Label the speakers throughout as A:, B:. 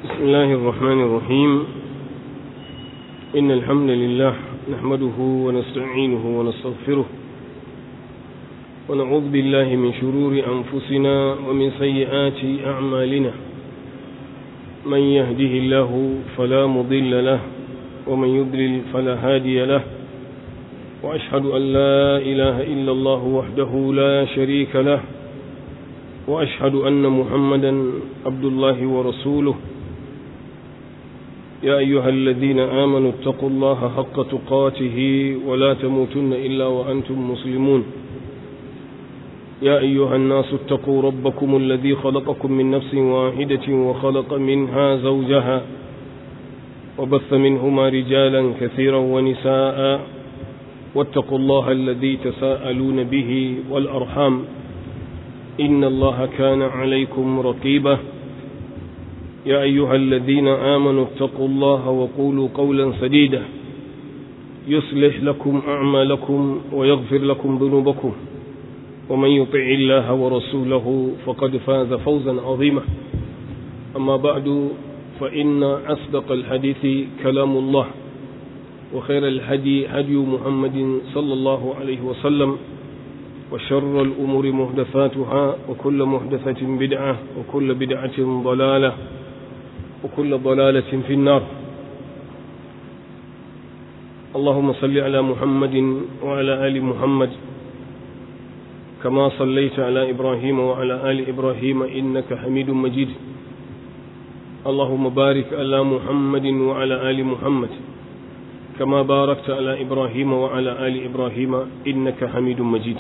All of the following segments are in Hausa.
A: بسم الله الرحمن الرحيم إن الحمد لله نحمده ونستعينه ونستغفره ونعوذ بالله من شرور أنفسنا ومن سيئات أعمالنا من يهده الله فلا مضل له ومن يضلل فلا هادي له وأشهد أن لا إله إلا الله وحده لا شريك له وأشهد أن محمدا عبد الله ورسوله يا أيها الذين آمنوا اتقوا الله حق تقاته ولا تموتن إلا وأنتم مسلمون يا أيها الناس اتقوا ربكم الذي خلقكم من نفس واحدة وخلق منها زوجها وبث منهما رجالا كثيرا ونساء واتقوا الله الذي تساءلون به والأرحام إن الله كان عليكم رقيبا يا أيها الذين آمنوا اتقوا الله وقولوا قولا سديدا يصلح لكم أعمالكم ويغفر لكم ذنوبكم ومن يطع الله ورسوله فقد فاز فوزا عظيما أما بعد فإن أصدق الحديث كلام الله وخير الهدي هدي محمد صلى الله عليه وسلم وشر الأمور محدثاتها وكل محدثة بدعة وكل بدعة ضلالة وكل ضلالة في النار اللهم صل على محمد وعلى آل محمد كما صليت على إبراهيم وعلى آل إبراهيم إنك حميد مجيد اللهم بارك على محمد وعلى آل محمد كما باركت على إبراهيم وعلى آل إبراهيم إنك حميد مجيد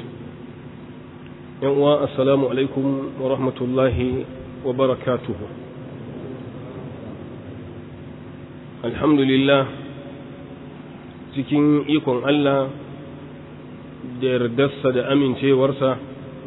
A: السلام عليكم ورحمة الله وبركاته الحمد لله cikin ikon Allah da yardarsa da amincewarsa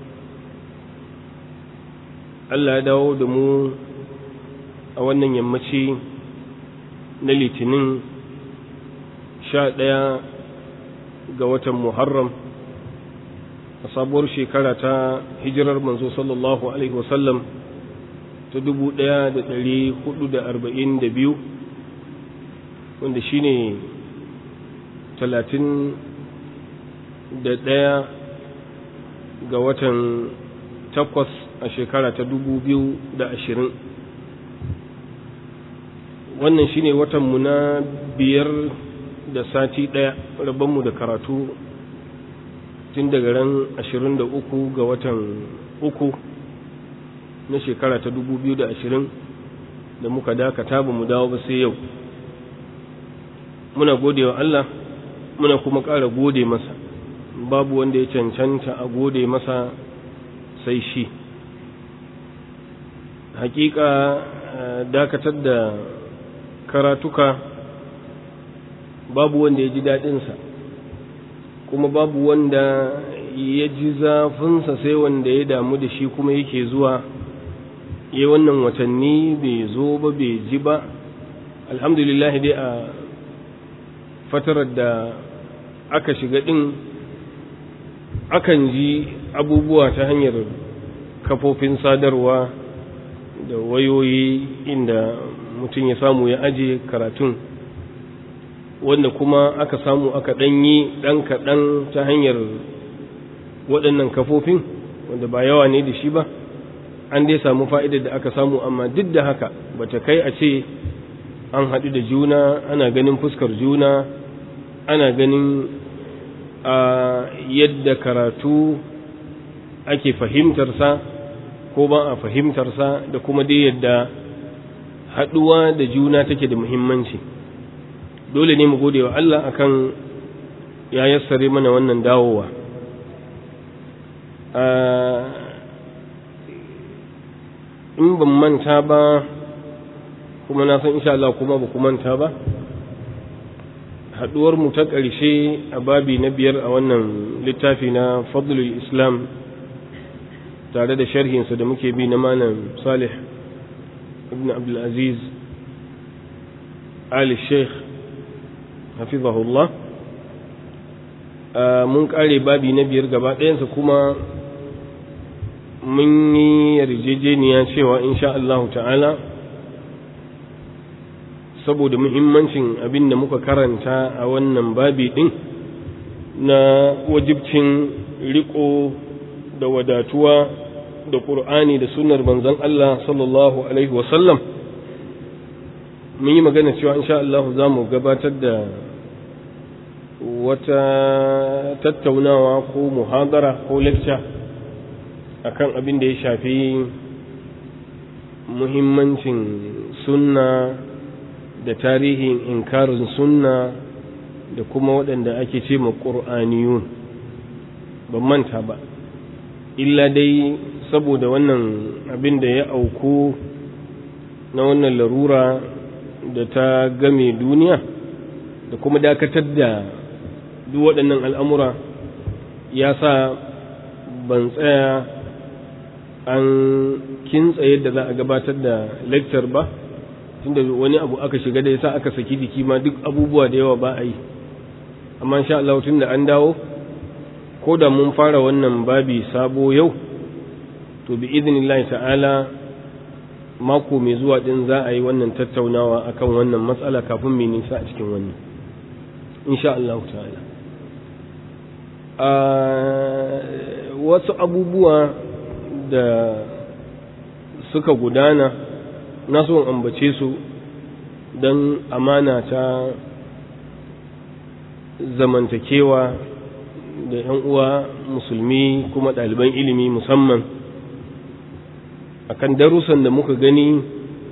A: Allah ya dawo da mu a wannan yammaci na litinin sha ɗaya ga watan Muharram a sabuwar shekara ta hijirar manzo sallallahu Alaihi wasallam ta dubu ɗaya da ɗari hudu da arba'in da biyu wanda shi ne talatin da ɗaya ga watan takwas a shekara ta dubu biyu da ashirin wannan shi ne watanmu na biyar da sati ɗaya rabonmu da karatu tun daga ran ashirin da uku ga watan uku na shekara ta dubu biyu da ashirin da muka dakata ba mu dawo ba sai yau muna gode wa Allah muna kuma ƙara gode masa babu wanda ya cancanta a gode masa sai shi hakika dakatar da karatuka babu wanda ya ji daɗinsa kuma babu wanda ya ji zafinsa sai wanda ya damu da shi kuma yake zuwa ya wannan watanni bai zo ba bai ji ba alhamdulillah dai a fatarar da aka shiga ɗin akan ji abubuwa ta hanyar kafofin sadarwa da wayoyi inda mutum ya samu ya aje karatun wanda kuma aka samu aka ɗanyi ɗan kaɗan ta hanyar waɗannan kafofin wanda ba yawa ne da shi ba an dai samu fa'idar da aka samu amma duk da haka bata kai a ce an haɗu da juna ana ganin fuskar juna ana ganin a yadda karatu ake fahimtarsa ko ba a fahimtarsa da kuma dai yadda haɗuwa da juna take da muhimmanci dole ne mu gode wa Allah akan ya yassare mana wannan dawowa in ban manta ba kuma na san insha Allah kuma ba ku manta ba haduwar mu ta ƙarshe a babi na biyar a wannan littafi na fadlul islam tare da sharhinsa da muke bi na malam salih ibn abdulaziz ali sheikh hafizahullah mun kare babi na biyar gaba ɗayansa kuma mun yi yarjejeniya cewa insha Allah ta'ala saboda muhimmancin abin da muka karanta a wannan babi ɗin na wajibcin riko da wadatuwa da ƙur'ani da sunar manzon Allah sallallahu Alaihi wasallam mun yi magana cewa insha Allah za mu gabatar da wata tattaunawa ko muhadara ko lecture akan abin da ya shafi muhimmancin sunna da tarihin inkarin sunna da kuma waɗanda ake ce ma ƙur'aniyun ban manta ba illa dai saboda wannan abin da ya auku na wannan larura da ta game duniya da kuma dakatar da duk waɗannan al'amura ya sa ban tsaya an kintsa yadda za a gabatar da lecture ba tunda wani abu aka shiga da yasa aka saki jiki ma duk abubuwa da yawa ba a yi amma insha Allah tunda an dawo ko da mun fara wannan babi sabo yau to bi idnillahi ta'ala mako mai zuwa din za a yi wannan tattaunawa akan wannan matsala kafin mai nisa a cikin wannan insha Allah ta'ala a wasu abubuwa da suka gudana na so ambace su don amana ta zamantakewa da 'yan uwa musulmi kuma ɗaliban ilimi musamman akan darussan da muka gani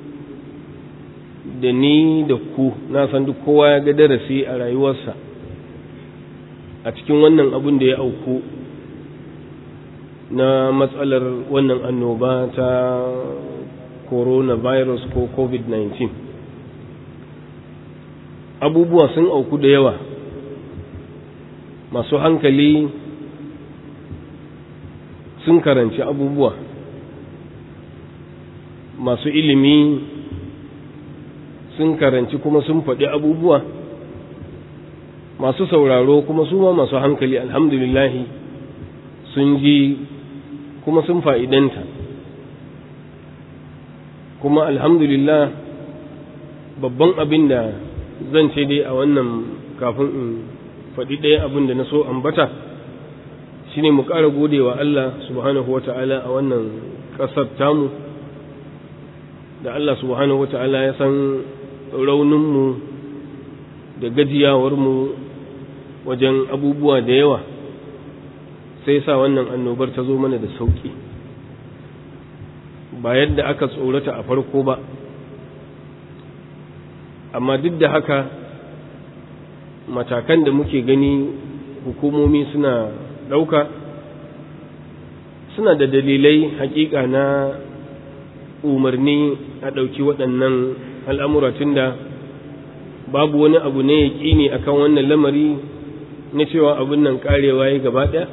A: da ni da ku na san duk kowa ya ga darasi a rayuwarsa a cikin wannan abin da ya auku na matsalar wannan annoba ta coronavirus ko covid-19 abubuwa sun auku da yawa masu hankali sun karanci abubuwa masu ilimi sun karanci kuma sun faɗi abubuwa masu sauraro kuma su ma masu hankali alhamdulillahi sun ji kuma sun fa'idanta kuma alhamdulillah babban abin da zan ce dai a wannan kafin in faɗi ɗaya abin da na so ambata shi ne mu ƙara gode wa Allah subhanahu wa ta'ala a wannan ƙasar tamu da Allah subhanahu wa ta'ala ya san rauninmu da gajiyawarmu wajen abubuwa da yawa sai sa wannan annobar ta zo mana da sauƙi ba yadda aka tsorata a farko ba amma duk da haka matakan da muke gani hukumomi suna ɗauka suna da dalilai hakika na umarni a ɗauki waɗannan al'amura tun da babu wani abu ne ya ƙini a kan wannan lamari na cewa abin nan ƙarewa ya gaba ɗaya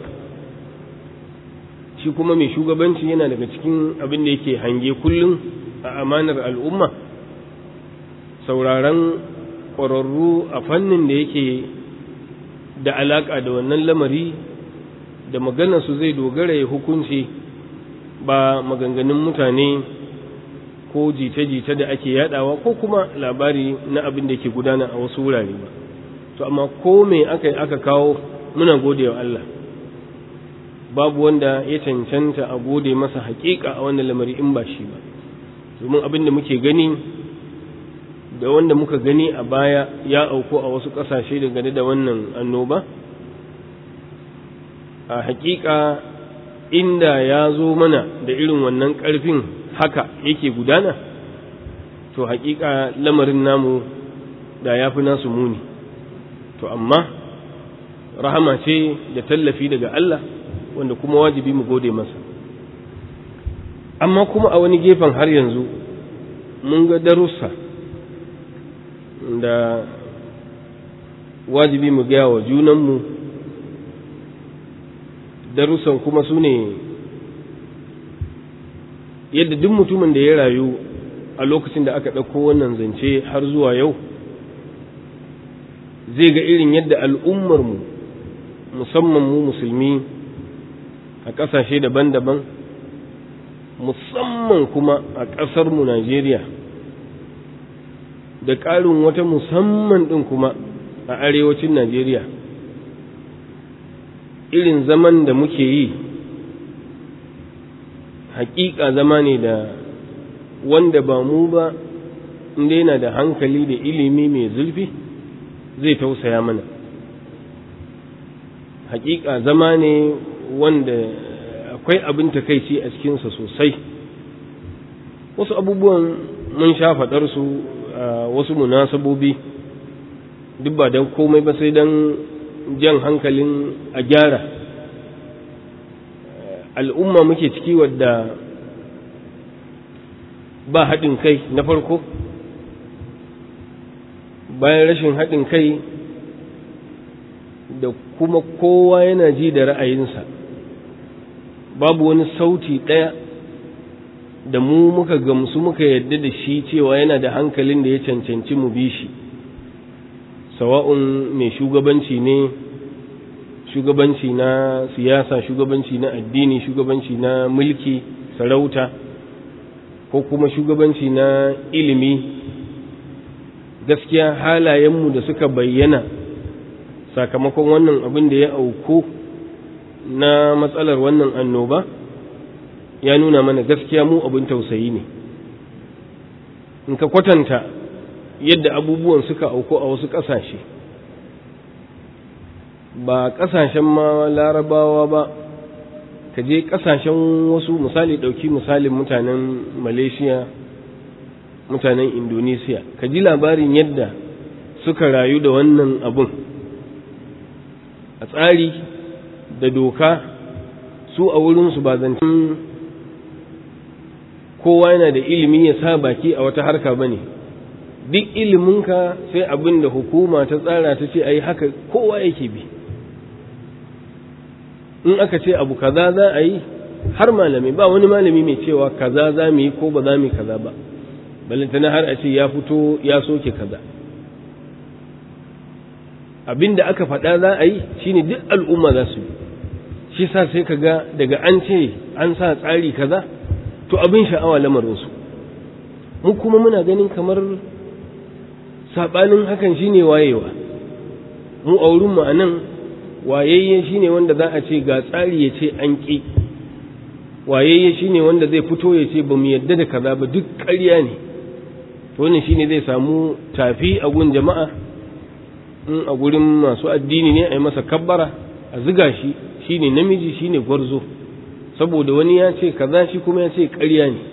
A: shi kuma mai shugabanci yana daga cikin abin da yake hange kullum a amanar al'umma sauraron ƙwararru a fannin da yake da alaƙa da wannan lamari da maganarsu zai dogara ya hukunci ba maganganun mutane ko jita-jita da ake yadawa ko kuma labari na abin da ke gudana a wasu wurare ba to amma ko me aka yi aka kawo muna gode wa Allah babu wanda ya cancanta a gode masa haƙiƙa a wannan lamari in ba shi ba domin abin da muke gani da wanda muka gani a baya ya auku a wasu ƙasashe dangane da wannan annoba a hakika inda ya zo mana da irin wannan ƙarfin haka yake gudana to hakika lamarin namu da ya fi nasu muni to amma rahama ce da tallafi daga Allah wanda kuma wajibi mu gode masa amma kuma a wani gefen har yanzu mun ga darussa da wajibi mu gaya wa junanmu darussan kuma su ne yadda duk mutumin da ya rayu a lokacin da aka ɗauko wannan zance har zuwa yau zai ga irin yadda al'ummarmu musamman mu musulmi a ƙasashe daban-daban musamman kuma a ƙasarmu Najeriya da ƙarin wata musamman ɗin kuma a arewacin najeriya irin zaman da muke yi hakika zama ne da wanda ba mu ba inda yana da hankali da ilimi mai zurfi zai tausaya mana hakika zama ne wanda akwai abin takaici a cikinsa sosai wasu abubuwan mun sha faɗarsu a wasu munasabobi duk ba don komai ba sai don jan hankalin a gyara al'umma muke ciki wadda ba haɗin kai na farko bayan rashin haɗin kai da kuma kowa yana ji da ra'ayinsa babu wani sauti ɗaya da mu muka gamsu muka yadda da shi cewa yana da hankalin da ya cancanci mu bi shi sawa'un mai shugabanci ne shugabanci na siyasa shugabanci na addini shugabanci na mulki sarauta ko kuma shugabanci na ilimi gaskiya halayenmu da suka bayyana sakamakon wannan abin da ya auku na matsalar wannan annoba ya nuna mana gaskiya mu abin tausayi ne in ka kwatanta yadda abubuwan suka auku a wasu ƙasashe ba ƙasashen ma larabawa ba ka je ƙasashen wasu misali ɗauki misalin mutanen malaysia mutanen indonesiya ka ji labarin yadda suka rayu da wannan abun a tsari da doka su a wurinsu ba zancen kowa yana da ilimi ya sa baki a wata harka ba ne duk iliminka sai abin da hukuma ta tsara ta ce ai haka kowa yake bi in aka ce abu kaza za a yi har malami ba wani malami mai cewa kaza za mu yi ko ba za mu yi kaza ba balantana har a ce ya fito ya soke kaza abin da aka faɗa za a yi shine duk al'umma za su yi shi sa sai ka ga daga an ce an sa tsari kaza to abin sha'awa lamarinsu mu kuma muna ganin kamar saɓanin hakan shine wayewa mu a wurinmu a nan wayayye shine wanda za a ce ga tsari ya ce an ƙi wayayye shine wanda zai fito ya ce ba mu yadda da kaza ba duk ƙarya ne to wannan shine zai samu tafi a gun jama'a in a gurin masu addini ne a yi masa kabbara a ziga shi shine namiji shine gwarzo saboda wani ya ce kaza shi kuma ya ce ƙarya ne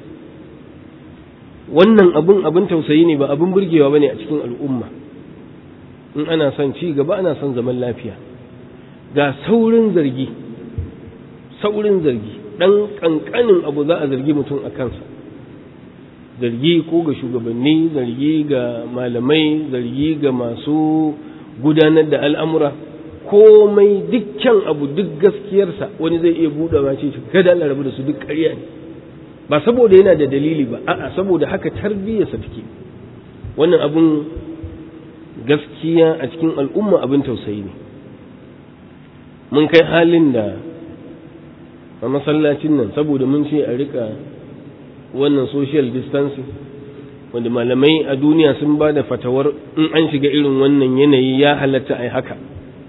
A: wannan abun abin tausayi ne ba abin burgewa bane a cikin al'umma in ana son ci gaba ana son zaman lafiya ga saurin zargi saurin zargi dan kankanin abu za a zargi mutum a kansa zargi ko ga shugabanni zargi ga malamai zargi ga masu gudanar da al'amura komai dukkan abu duk gaskiyarsa wani zai iya buɗe ma ce kada Allah rabu da su duk ƙarya ne ba saboda yana da dalili ba a'a saboda haka tarbiyyarsa take wannan abun gaskiya a cikin al'umma abin tausayi ne mun kai halin da a masallacin nan saboda mun ce a rika wannan social distancing wanda malamai a duniya sun ba da fatawar in an shiga irin wannan yanayi ya halatta a yi haka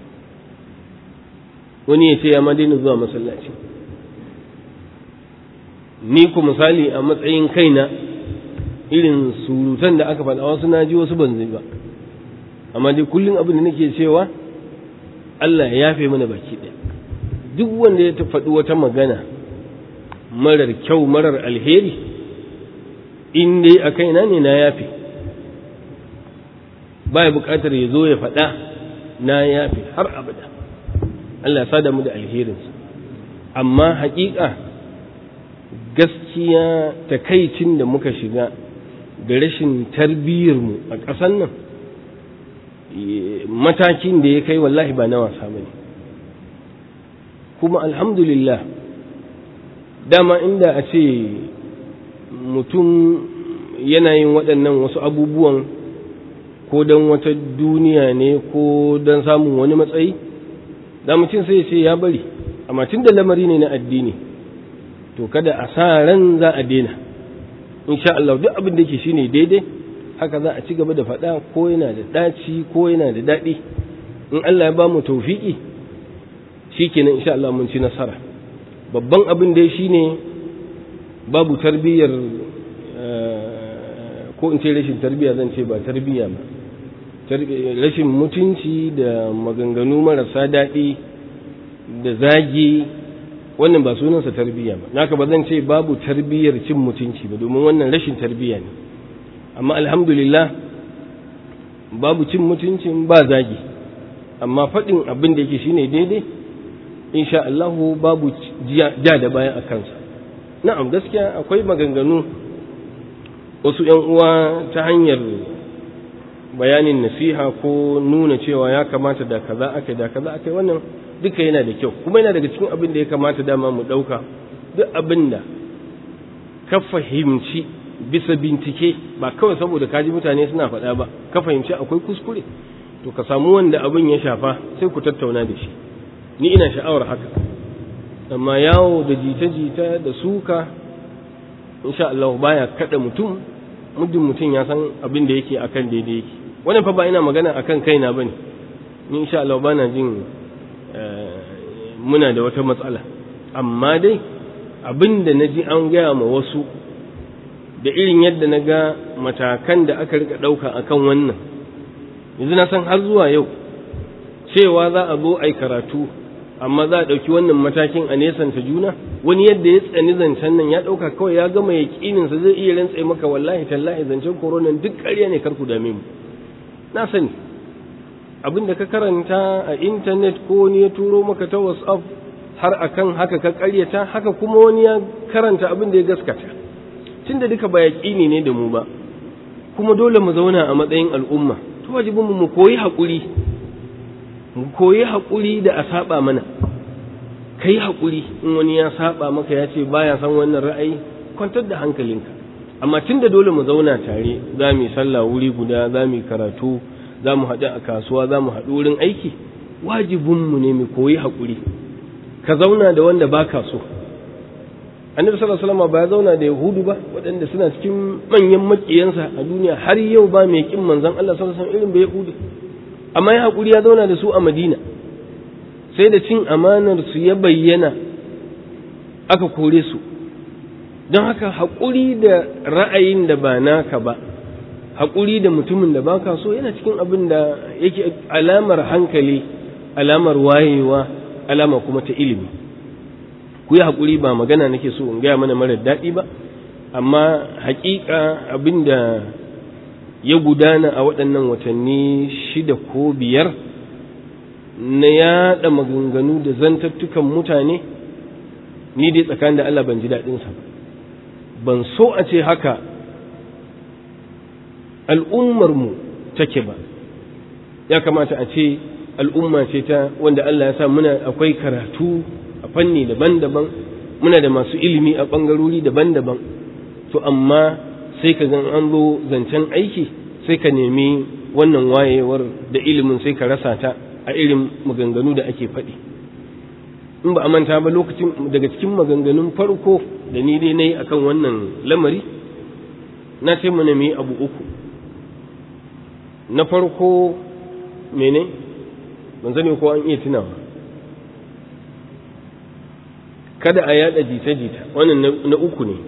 A: wani ya ce ya ma daina zuwa masallaci ni ku misali a matsayin kaina irin surutan da aka faɗa wasu na ji wasu ban zai ba amma dai kullum abin da nake cewa Allah ya yafe mana baki ɗaya duk wanda ya faɗi wata magana marar kyau marar alheri in dai a kaina ne na yafe ba ya buƙatar ya zo ya faɗa na yafe har abada Allah ya sada mu da alherinsa amma haƙiƙa gaskiya takaicin da muka shiga da rashin tarbiyyarmu a ƙasar nan matakin da ya kai wallahi ba na wasa ba ne kuma alhamdulillah dama inda a ce mutum yana yin waɗannan wasu abubuwan ko don wata duniya ne ko don samun wani matsayi da mutum sai ce ya bari amma tun da lamari ne na addini to kada a sa ran za a daina insha Allah duk abin da ke shine daidai haka za a ci gaba da faɗa ko yana da ɗaci ko yana da daɗi in Allah ya ba mu taufiki shikenan insha Allah mun ci nasara babban abin dai shine babu tarbiyyar ko in ce rashin tarbiyya zan ce ba tarbiyya ba rashin mutunci da maganganu marasa daɗi da zagi wannan ba sunansa tarbiyya ba naka ba zan ce babu tarbiyyar cin mutunci ba domin wannan rashin tarbiyya ne amma alhamdulillah babu cin mutuncin ba zagi amma faɗin abin da yake shine daidai insha Allah babu ja da baya a kansa na'am gaskiya akwai maganganu wasu ‘yan uwa ta hanyar bayanin nasiha ko nuna cewa ya kamata da kaza aka da kaza aka wannan duka yana da kyau kuma yana daga cikin abin da ya kamata dama mu ɗauka duk abin da ka fahimci bisa bincike ba kawai saboda kaji mutane suna faɗa ba ka fahimci akwai kuskure to ka samu wanda abin ya shafa sai ku tattauna da shi ni ina sha'awar haka amma yawo da jita-jita da suka insha Allah baya kada mutum muddin mutum ya san abin da yake akan daidai yake wannan fa ba ina magana akan kaina bane ni insha Allah bana jin muna da wata matsala amma dai abin da naji an gaya ma wasu da irin yadda na ga matakan da aka rika ɗauka akan wannan yanzu na san har zuwa yau cewa za a zo ai karatu amma za a ɗauki wannan matakin a nesanta juna wani yadda ya tsani zancen nan ya ɗauka kawai ya gama yaƙininsa zai iya rantse maka wallahi tallahi zancen koronan duk ƙarya ne karku dame mu na sani abin da ka karanta a intanet ko wani ya turo maka ta whatsapp har akan haka ka ƙaryata haka kuma wani ya karanta abin da ya gaskata tunda duka ba yaƙini ne da mu ba kuma dole mu zauna a matsayin al'umma to wajibinmu mu koyi haƙuri mu koyi haƙuri da a saba mana ka yi haƙuri in wani ya saba maka ya ce baya san wannan ra'ayi kwantar da hankalinka amma tun da dole mu zauna tare za mu yi sallah wuri guda za mu yi karatu za mu haɗu a kasuwa za mu haɗu wurin aiki wajibinmu ne mu koyi haƙuri ka zauna da wanda ba ka so annabi sallallahu alaihi wasallam ba ya zauna da yahudu ba waɗanda suna cikin manyan makiyansa a duniya har yau ba mai kin manzon Allah sallallahu alaihi wasallam irin ba yahudi amma ya haƙuri ya zauna da su a madina sai da cin amanar su ya bayyana aka kore su don haka haƙuri da ra'ayin da ba naka ba haƙuri da mutumin da baka so yana cikin abin da yake alamar hankali alamar wayewa alama kuma ta ilimi ku yi haƙuri ba magana nake so in gaya mana marar daɗi ba amma haƙiƙa abin da ya gudana a waɗannan watanni shida ko biyar na yaɗa maganganu da zantattukan mutane ni dai tsakanin da Allah ban ji daɗinsa ban so a ce haka al'ummarmu take ba ya kamata a ce al'umma ce ta wanda Allah ya sa muna akwai karatu a fanni daban-daban muna da masu ilimi a ɓangarori daban-daban to amma sai ka gan an zo zancen aiki sai ka nemi wannan wayewar da ilimin sai ka rasa ta a irin maganganu da ake faɗi in ba a manta ba lokacin daga cikin maganganun farko da ni dai na yi akan wannan lamari na ce mana mu yi abu uku na farko mene ban sani ko an iya tunawa kada a yada jita-jita wannan na uku ne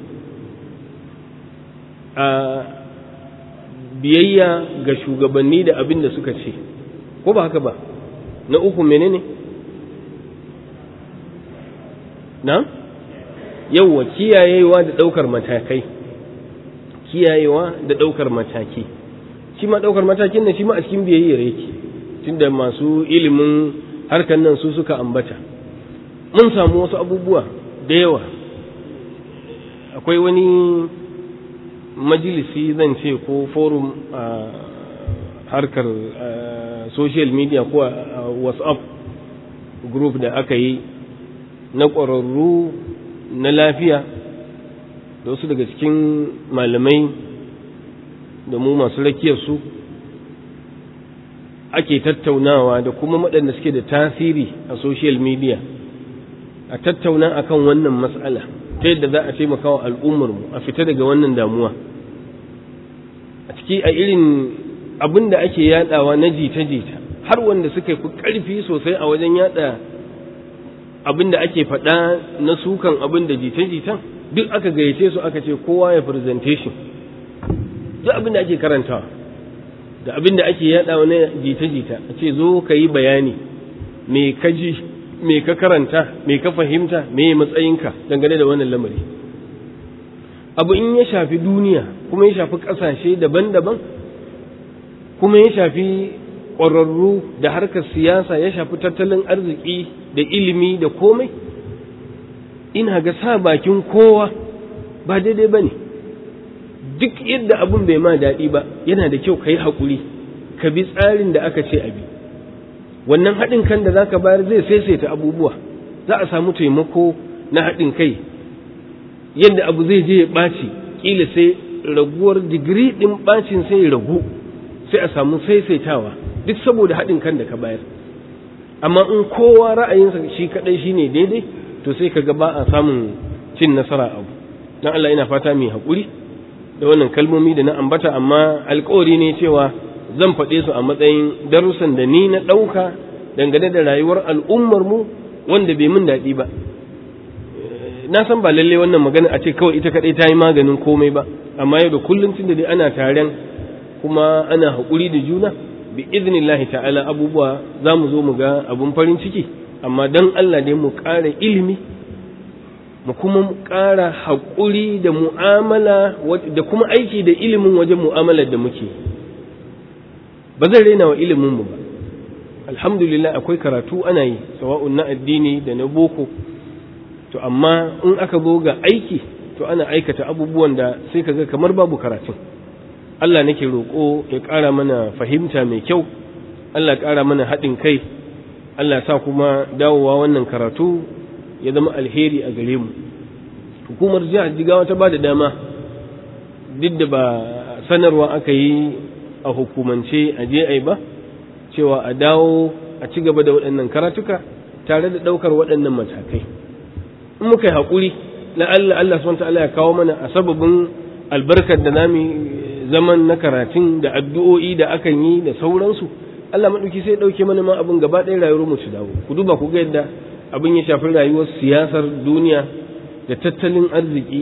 A: a biyayya ga shugabanni da abin da suka ce ko ba haka ba na uku menene na yauwa kiyayewa da ɗaukar matakai kiyayewa da ɗaukar mataki shi ma ɗaukar matakin nan shi ma a cikin biyayyar yake tunda masu ilimin harkar nan su suka ambata mun samu wasu abubuwa da yawa akwai wani majalisi zan ce ko forum a harkar social media ko a whatsapp group da aka yi na ƙwararru na lafiya da wasu daga cikin malamai da mu masu rakiyarsu ake tattaunawa da kuma waɗanda suke da tasiri a social media a tattauna akan wannan matsala ta yadda za a taimaka wa al'ummarmu a fita daga wannan damuwa a ciki a irin abin da ake yadawa na jita-jita har wanda suka fi ƙarfi sosai a wajen yada abin da ake faɗa na sukan abin da jita-jitan duk aka gayyace su aka ce kowa ya presentation duk abin da ake karantawa da abin da ake yadawa na jita-jita a ce zo ka yi bayani me ka ji me ka karanta me ka fahimta me matsayinka dangane da wannan lamari abu in ya shafi duniya kuma ya shafi ƙasashe daban-daban kuma ya shafi ƙwararru da harkar siyasa ya shafi tattalin arziki da ilimi da komai ina ga sa bakin kowa ba daidai ba ne duk yadda abin bai ma daɗi ba yana da kyau ka yi haƙuri ka bi tsarin da aka ce a bi wannan haɗin kan da za ka bayar zai saisaita abubuwa za a samu taimako na haɗin kai yadda abu zai je ya ɓaci ƙila sai raguwar digiri ɗin ɓacin sai ya ragu sai a samu saisaitawa duk saboda haɗin kan da ka bayar amma in kowa ra'ayinsa shi kaɗai shi ne daidai to sai ka ga ba a samun cin nasara abu don Allah ina fata mai haƙuri da wannan kalmomi da na ambata amma alƙawari ne cewa zan faɗe su a matsayin darussan da ni na ɗauka dangane da rayuwar al'ummar mu wanda bai min daɗi ba na san ba lalle wannan magana a ce kawai ita kaɗai ta yi maganin komai ba amma yau da kullum tun da dai ana taren kuma ana haƙuri da juna bi iznillahi ta'ala abubuwa za mu zo mu ga abun farin ciki amma don Allah dai mu ƙara ilimi mu kuma ƙara haƙuri da mu'amala da kuma aiki da ilimin wajen mu'amalar da muke ba zan raina wa ilimin mu ba alhamdulillah akwai karatu ana yi sawa'un na addini da na boko to amma in aka zo ga aiki to ana aikata abubuwan da sai kaga kamar babu karatun Allah nake roƙo ya ƙara mana fahimta mai kyau Allah ya ƙara mana haɗin kai Allah sa kuma dawowa wannan karatu ya zama alheri a gare mu hukumar jihar jigawa ta ba da dama duk da ba sanarwa aka yi a hukumance a je ba cewa a dawo a ci gaba da waɗannan karatuka tare da ɗaukar waɗannan matakai in muka yi haƙuri la'alla Allah subhanahu ta'ala ya kawo mana a sababin albarkar da nami zaman na karatun da addu'o'i da akan yi da sauransu Allah maɗauki sai ɗauke mana ma abin gaba ɗaya rayuwar mu su dawo ku duba ku ga yadda abin ya shafi rayuwar siyasar duniya da tattalin arziki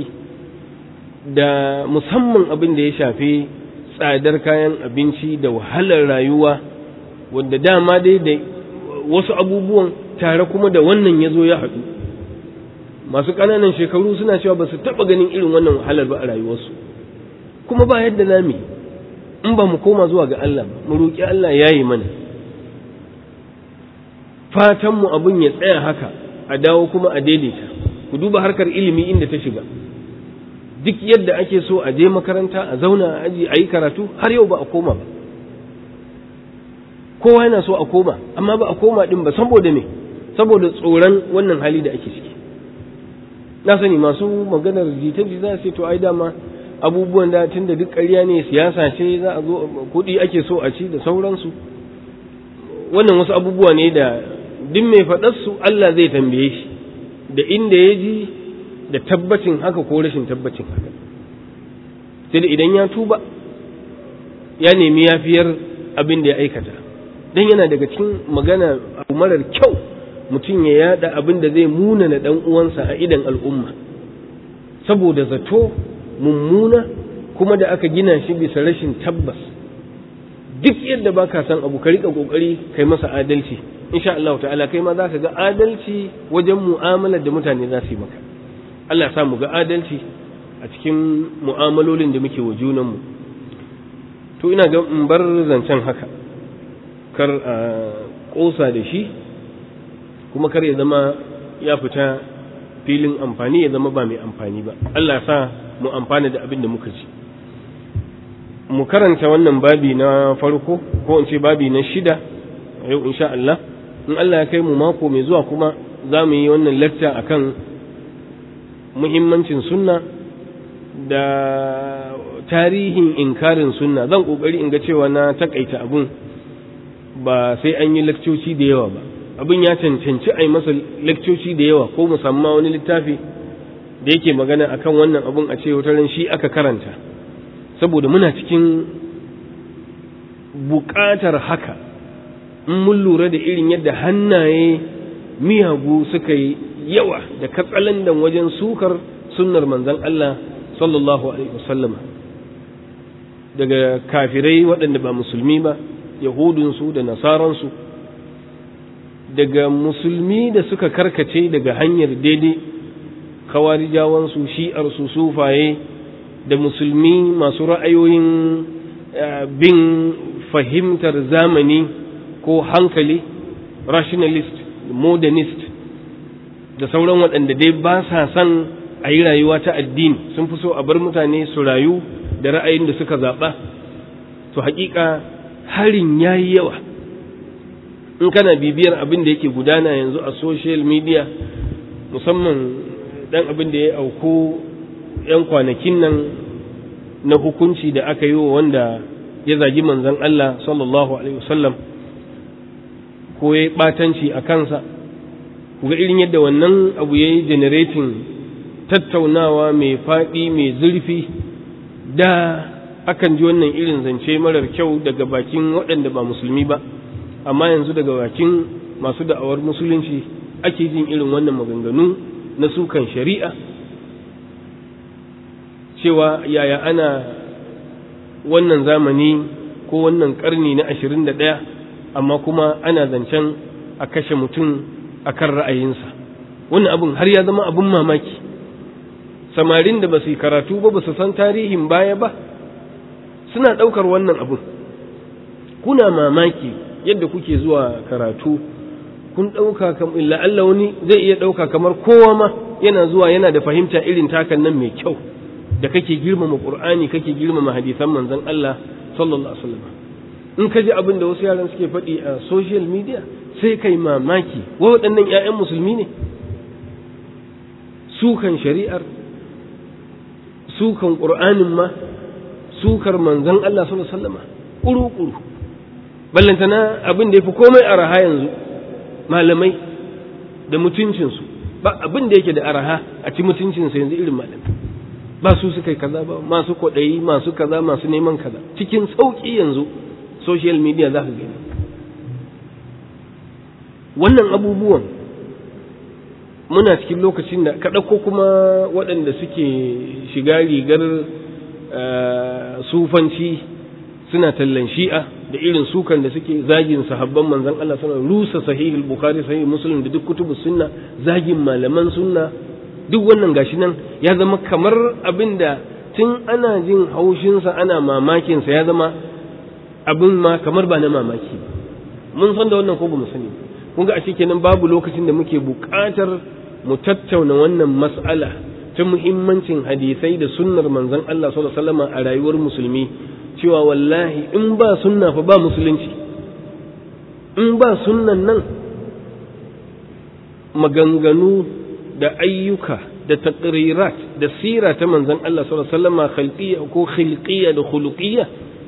A: da musamman abin da ya shafi tsadar kayan abinci da wahalar rayuwa wanda dama dai da wasu abubuwan tare kuma da wannan ya zo ya haɗu masu ƙananan shekaru suna cewa ba su taɓa ganin irin wannan wahalar ba a rayuwarsu kuma ba yadda na mi in ba mu koma zuwa ga Allah ba mu roƙi Allah ya yi mana fatanmu abin ya tsaya haka a dawo kuma a daidaita ku duba harkar ilimi inda ta shiga duk yadda ake so a je makaranta a zauna a aji a yi karatu har yau ba a koma ba kowa yana so a koma amma ba a koma din ba saboda me saboda tsoron wannan hali da ake ciki na sani masu maganar jita-jita sai to ai dama abubuwan da tun da duk ƙarya ne siyasa ce za a zo kuɗi ake so a ci da sauransu wannan wasu abubuwa ne da duk mai faɗarsu Allah zai tambaye shi da inda ya ji da tabbacin haka ko rashin tabbacin haka sai da idan ya tuba ya nemi yafiyar abin da ya aikata dan yana daga cikin magana abu marar kyau mutum ya yada abin da zai munana dan uwansa a idan al'umma saboda zato mummuna kuma da aka gina shi bisa rashin tabbas duk yadda ba ka san abu ka rika kokari kai masa adalci insha Allah ta'ala kai ma za ka ga adalci wajen mu'amalar da mutane za su yi maka Allah sa mu ga adalci a cikin mu'amalolin da muke wa junanmu to ina ga in bar zancen haka kar a kosa da shi kuma kar ya zama ya fita filin amfani ya zama ba mai amfani ba Allah sa mu amfana da abin da muka ji mu karanta wannan babi na farko ko in ce babi na shida a yau insha Allah in Allah ya kai mu mako mai zuwa kuma za mu yi wannan lecture akan muhimmancin sunna da tarihin inkarin sunna zan kokari in ga cewa na takaita abun ba sai an yi lakcoci da yawa ba abin ya cancanci a yi masa lakcoci da yawa ko musamman wani littafi da yake magana akan wannan abun a ce wata ran shi aka karanta saboda muna cikin buƙatar haka in mun lura da irin yadda hannaye miyagu suka yi yawa da katsalandan wajen sukar sunnar manzon Allah sallallahu alaihi wasallam daga kafirai waɗanda ba musulmi ba yahudunsu da nasaransu daga musulmi da suka karkace daga hanyar daidai kawarijawansu shi'arsu sufaye da musulmi masu ra'ayoyin bin fahimtar zamani ko hankali rationalist modernist da sauran waɗanda dai ba sa son a yi rayuwa ta addini sun fi so a bar mutane su rayu da ra'ayin da suka zaɓa to haƙiƙa harin ya yi yawa in kana bibiyar abin da yake gudana yanzu a social media musamman dan abin da ya auku 'yan kwanakin nan na hukunci da aka yi wa wanda ya zagi manzon Allah sallallahu alaihi wasallam ko ya yi ɓatanci a kansa ga irin yadda wannan abu ya yi generating tattaunawa mai faɗi mai zurfi da akan ji wannan irin zance marar kyau daga bakin waɗanda ba musulmi ba amma yanzu daga bakin masu da'awar musulunci ake jin irin wannan maganganu na sukan shari'a cewa yaya ana wannan zamani ko wannan karni na ashirin da ɗaya amma kuma ana zancen a kashe mutum a kan ra'ayinsa wannan abin har ya zama abin mamaki samarin da ba su yi karatu ba ba su san tarihin baya ba suna ɗaukar wannan abin kuna mamaki yadda kuke zuwa karatu kun ɗauka la'alla wani zai iya ɗauka kamar kowa ma yana zuwa yana da fahimta irin takan nan mai kyau da kake girmama qur'ani kake girmama hadisan manzon Allah sallallahu alaihi wasallam in ka ji abin da wasu yaran suke faɗi a social media sai kai mamaki wai waɗannan ƴaƴan musulmi ne sukan shari'ar sukan qur'anin ma sukar manzon Allah sallallahu alaihi wasallam kuru-kuru ballantana abin da ya fi komai araha yanzu malamai da mutuncinsu ba abin da yake da araha a ci mutuncinsa yanzu irin malamai ba su suka yi kaza ba masu kwaɗayi masu kaza masu neman kaza cikin sauƙi yanzu social media za ka gani wannan abubuwan muna cikin lokacin da ka ɗauko kuma waɗanda suke shiga rigar sufanci suna tallan shi'a da irin sukan da suke zagin sahabban manzon Allah suna rusa sahihul bukhari sahih muslim da duk kutubu sunna zagin malaman sunna duk wannan gashi nan ya zama kamar abin da tun ana jin haushinsa ana mamakinsa ya zama abin ma kamar ba na mamaki mun san da wannan ko ba mu sani kun ga a kenan babu lokacin da muke buƙatar mu tattauna wannan mas'ala ta muhimmancin hadisai da sunnar manzon Allah sallallahu alaihi wasallam a rayuwar musulmi cewa wallahi in ba sunna fa ba musulunci in ba sunnan nan maganganu da ayyuka da taqrirat da sira ta manzon Allah sallallahu alaihi wasallam khalqiyya ko khilqiyya da khuluqiyya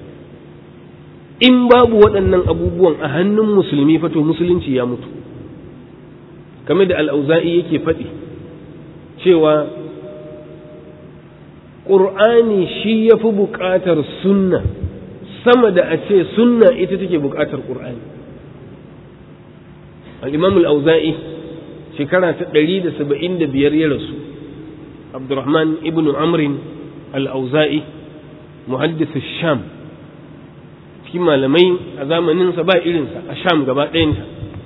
A: in babu waɗannan abubuwan a hannun musulmi fa to musulunci ya mutu kamar da al-auza'i yake faɗi cewa ƙur'ani shi ya fi buƙatar sunna sama da a ce sunna ita take buƙatar ƙur'ani al-imam al-auza'i shekara ta ɗari da saba'in da biyar ya rasu abdurrahman ibn amrin al-auza'i muhaddis sham cikin malamai a zamaninsa ba irinsa a sham gaba ɗayanta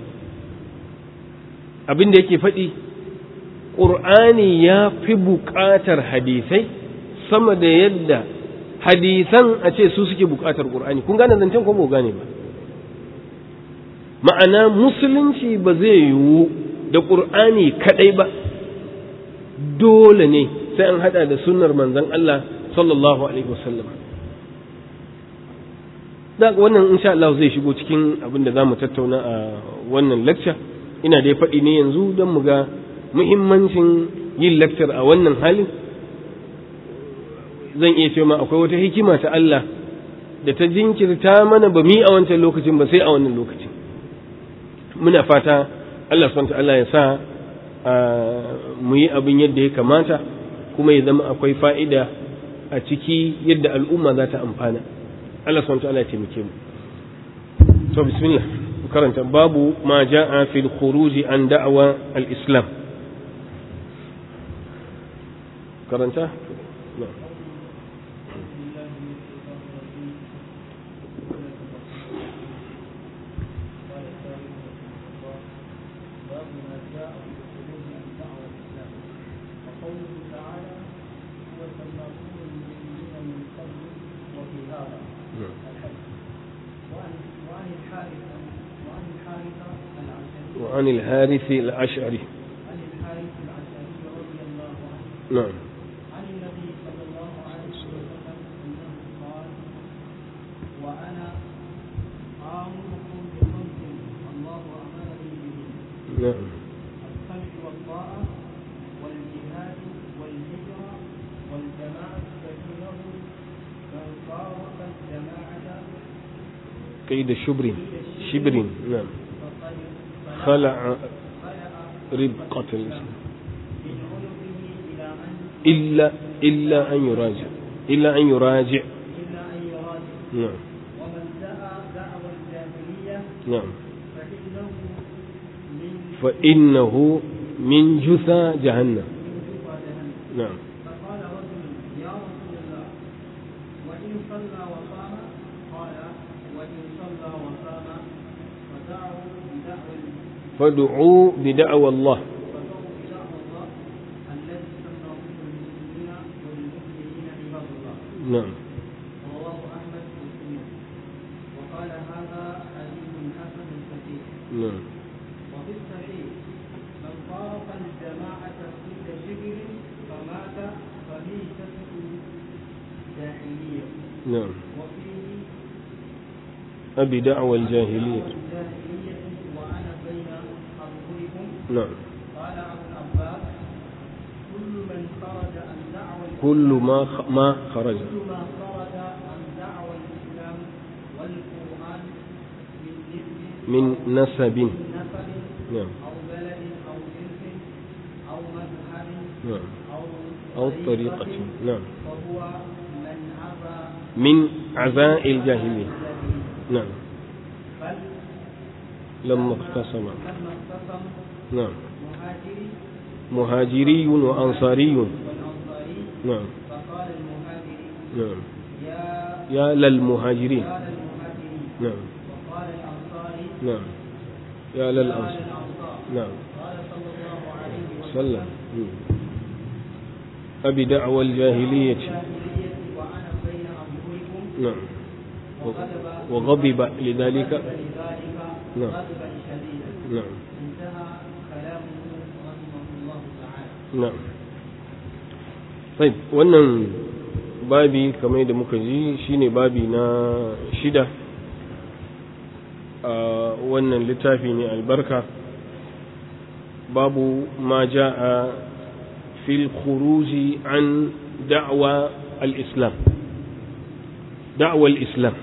A: abin da yake faɗi ƙur'ani ya fi buƙatar hadisai sama da yadda hadisan a ce su suke buƙatar ƙur'ani kun gane zancen ko ba gane ba ma'ana musulunci ba zai yiwu da ƙur'ani kaɗai ba dole ne sai an haɗa da sunnar manzon Allah sallallahu alaihi wasallam da wannan insha Allah zai shigo cikin abin da za mu tattauna a wannan lecture ina dai faɗi ne yanzu don mu ga muhimmancin yin lecture a wannan halin zan iya cewa akwai wata hikima ta Allah da ta jinkirta mana ba mi a wancan lokacin ba sai a wannan lokacin muna fata Allah subhanahu Allah ya sa mu yi abin yadda ya kamata kuma ya zama akwai fa'ida a ciki yadda al'umma za ta amfana Allah subhanahu ya taimake mu to bismillah karanta babu ma ja'a fil khuruji an da'wa al-islam karanta وعن الحارث الأشعري
B: عن الحارث العشري رضي الله عنه
A: نعم
B: عن النبي صلى الله عليه وسلم انه قال وانا امركم بخمس الله امرني به
A: نعم
B: السمع والطاعه والجهاد والهجره والجماعه فانه من فارق الجماعه
A: كيد شبر شبر نعم
B: فقد
A: خلع
B: خلع
A: ربقة الإسلام
B: من عنقه الى ان
A: إلا إلا أن يراجع إلا أن يراجع
B: الا ان يراجع
A: نعم
B: ومن دعا دعوى الجاهليه
A: نعم
B: فإنه من
A: فإنه من جثى جهنم
B: جوع جهنم
A: نعم
B: فقال رجل يا رسول الله وإن صلى وصام قال وإن صلى وصام فدعوا بدعوى
A: فادعوا بدعوى الله
B: فدعوا بدعوى الله الذي سمى به المسلمين والمؤمنين عباد الله
A: نعم
B: رواه أحمد مسلم وقال هذا حديث حسن صحيح
A: نعم
B: وفي الصحيح من فارق الجماعة عند شبر فمات فميتة جاهلية
A: نعم
B: وفيه
A: أبي دعوى الجاهلية
B: جاهلية وأنا بين أظهركم
A: نعم
B: قال أبو العباس كل من خرج عن دعوى
A: كل ما خ... ما خرج
B: كل ما خرج عن دعوى الإسلام والقرآن من نسب
A: من نسب
B: من نسب
A: نعم
B: أو بلد أو جنس أو مذهب
A: نعم
B: أو
A: أو طريقة نعم
B: فهو من عبى
A: من عزاء الجاهلية نعم
B: بل
A: لما اقتسم
B: لما اقتسم
A: نعم
B: مهاجري
A: مهاجري وأنصاري
B: والأنصاري
A: نعم
B: فقال المهاجري
A: نعم
B: يا
A: يا للمهاجرين
B: قال المهاجري
A: نعم
B: وقال الأنصاري
A: نعم يا
B: قال
A: للأنصار
B: الأنصار
A: نعم
B: قال صلى الله عليه
A: سلم
B: وسلم
A: مم. أبي دعوى الجاهلية
B: الجاهلية وأنا بين أظهركم
A: نعم
B: وغضب
A: وغضب لذلك
B: لذلك
A: نعم.
B: غضبا شديدا
A: نعم
B: انتهى كلامه رحمه الله تعالى
A: na'am طيب wannan babi kamar da muka ji shine babi na shida a wannan littafi ne albarka babu ma ja'a fil khuruji an da'wa al-islam da'wa al-islam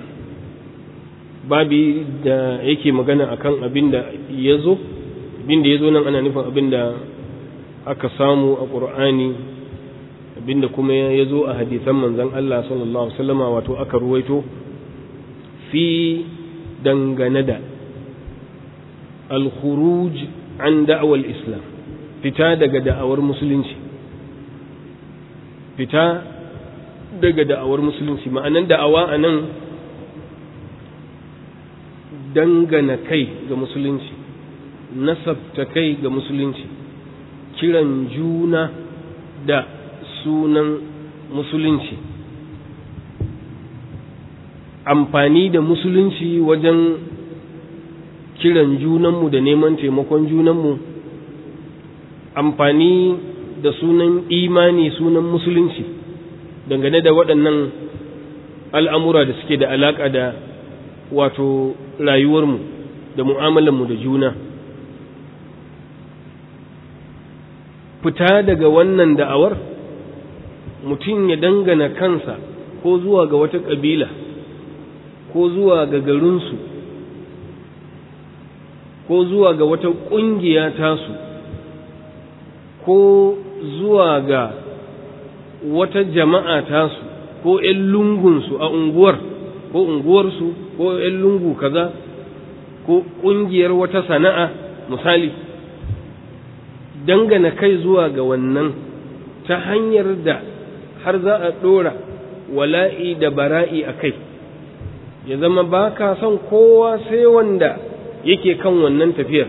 A: babi da yake magana akan abin da ya zo abin da ya zo nan ana nufin abin da aka samu a ƙur'ani abinda kuma ya zo a hadisan manzan Allah sallallahu Alaihi wasallama wato aka ruwaito fi dangane da al-khuruj an da'awar islam fita daga da'awar musulunci fita daga da'awar musulunci ma'anan da'awa a nan dangana kai ga musulunci nasabta kai ga musulunci kiran juna da sunan musulunci amfani da musulunci wajen kiran junanmu da neman taimakon junanmu amfani da sunan imani sunan musulunci dangane da waɗannan al'amura da suke da alaƙa da wato rayuwarmu da mu'amalanmu da juna fita daga wannan da'awar mutum ya dangana kansa ko zuwa ga wata ƙabila ko zuwa ga garinsu ko zuwa ga wata ƙungiya tasu ko zuwa ga wata jama'a tasu ko ‘yan lungunsu a unguwar ko unguwarsu ko ‘yan lungu kaza ko ƙungiyar wata sana'a misali dangana kai zuwa ga wannan ta hanyar da har za a ɗora wala'i da bara'i a kai ya zama ba ka son kowa sai wanda yake kan wannan tafiyar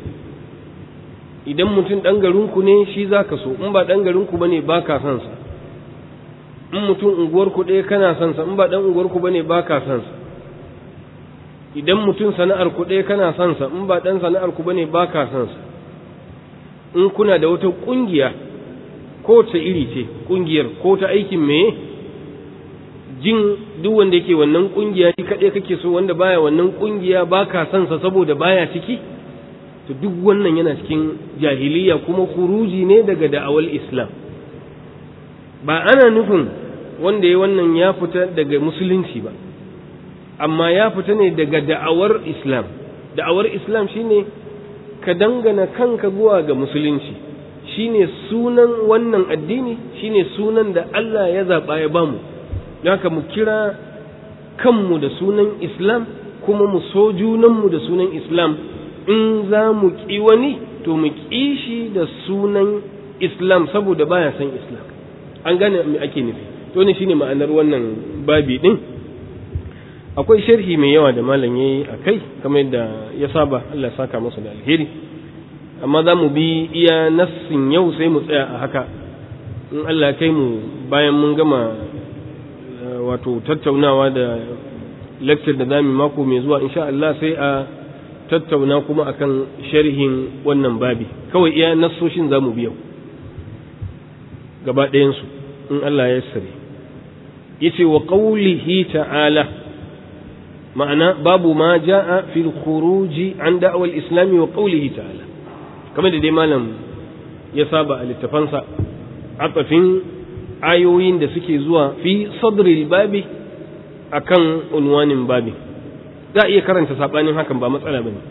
A: idan mutum ɗan garinku ne shi za ka so in ba ɗan garinku ba ne ba ka son sa in mutum unguwarku ɗaya kana son sa in ba ɗan unguwarku ba ne ba ka son sa idan mutum sana'ar ku ɗaya kana son sa in ba ɗan sana'ar ku ba ne ba ka son sa in kuna da wata ƙungiya ko ta iri ce ƙungiyar ko ta aikin meye jin duk wanda yake wannan ƙungiya shi kaɗai kake so wanda baya wannan ƙungiya ba ka son sa saboda baya ciki to duk wannan yana cikin jahiliya kuma kuruji ne daga da'awar islam ba ana nufin wanda ya wannan ya fita daga musulunci ba amma ya fita ne daga da'awar islam da'awar islam shine ka dangana kanka zuwa ga musulunci shine sunan wannan addini shine sunan da Allah ya zaɓa ya bamu haka mu kira kanmu da sunan islam kuma mu so junanmu da sunan islam in za mu ƙi wani to mu ƙi shi da sunan islam saboda baya san islam an gane me ake nufi to ne shine ma'anar wannan babi din akwai sharhi mai yawa da malam yayi a kai kamar yadda ya saba Allah ya saka masa da alheri amma za mu bi iya nassin yau sai mu tsaya a haka in Allah ya kai mu bayan mun gama wato tattaunawa da lecture da zamu mako mai zuwa insha Allah sai a tattauna kuma akan sharhin wannan babi kawai iya nassoshin za mu bi yau gaba ɗayansu in Allah ya sare yace wa qawlihi ta'ala ma'ana babu ma ja'a fil khuruji an da'awar islami wa qawlihi ta'ala kamar da dai malam ya saba a littafansa atafin ayoyin da suke zuwa fi sadril babi akan unwanin babi za a iya karanta sabanin hakan ba matsala bane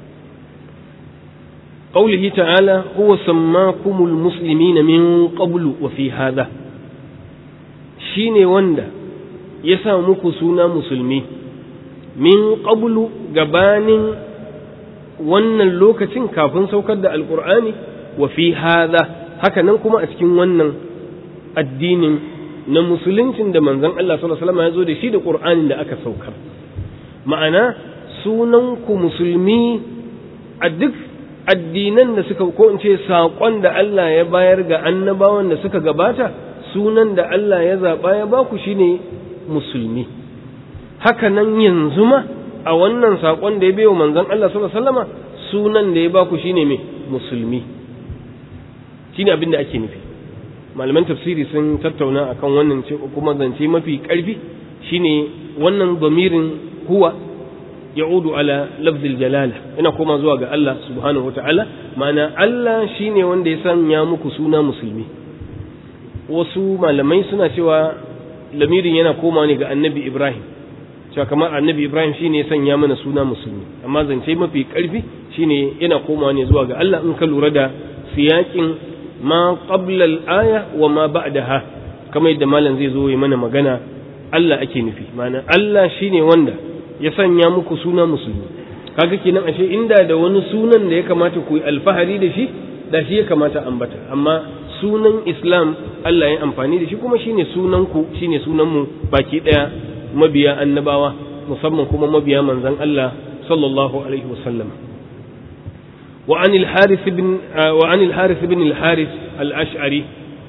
A: قوله تعالى هو سماكم المسلمين من قبل وفي هذا shine wanda ya sa muku suna musulmi min qablu gabanin wannan lokacin kafin saukar da alkur'ani wa fi hadha haka nan kuma a cikin wannan addinin na musuluncin da manzon Allah sallallahu alaihi wasallam ya zo da shi da qur'anin da aka saukar ma'ana sunan ku musulmi a duk addinan da suka ko in ce saƙon da Allah ya bayar ga annabawan da suka gabata sunan da Allah ya zaɓa ya baku shine musulmi haka nan yanzu ma a wannan saƙon da ya bai wa manzon Allah sallallahu alaihi wasallama sunan da ya baku shine me musulmi shine abin da ake nufi malaman tafsiri sun tattauna akan wannan ce kuma zance mafi ƙarfi shine wannan bamirin huwa ya'udu ala lafzil jalala ina koma zuwa ga Allah subhanahu wata'ala ma'ana Allah shine wanda ya sanya muku suna musulmi wasu malamai suna cewa lamirin yana koma ne ga annabi Ibrahim cewa kamar annabi Ibrahim shine ya sanya mana suna musulmi amma zance mafi karfi shine yana koma ne zuwa ga Allah in ka lura da siyakin ma qabla al-aya wa ma ba'daha kamar yadda malam zai zo ya mana magana Allah ake nufi ma'ana Allah shine wanda ya sanya muku suna musulmi kaga kenan ashe inda da wani sunan da ya kamata ku yi alfahari da shi da shi ya kamata ambata amma sunan Islam Allah ya amfani da shi kuma shine sunan ku shine sunan mu baki daya mabiya annabawa musamman kuma mabiya manzon Allah sallallahu alaihi wasallam wa an al-harith ibn wa an al-harith ibn al-harith al-ash'ari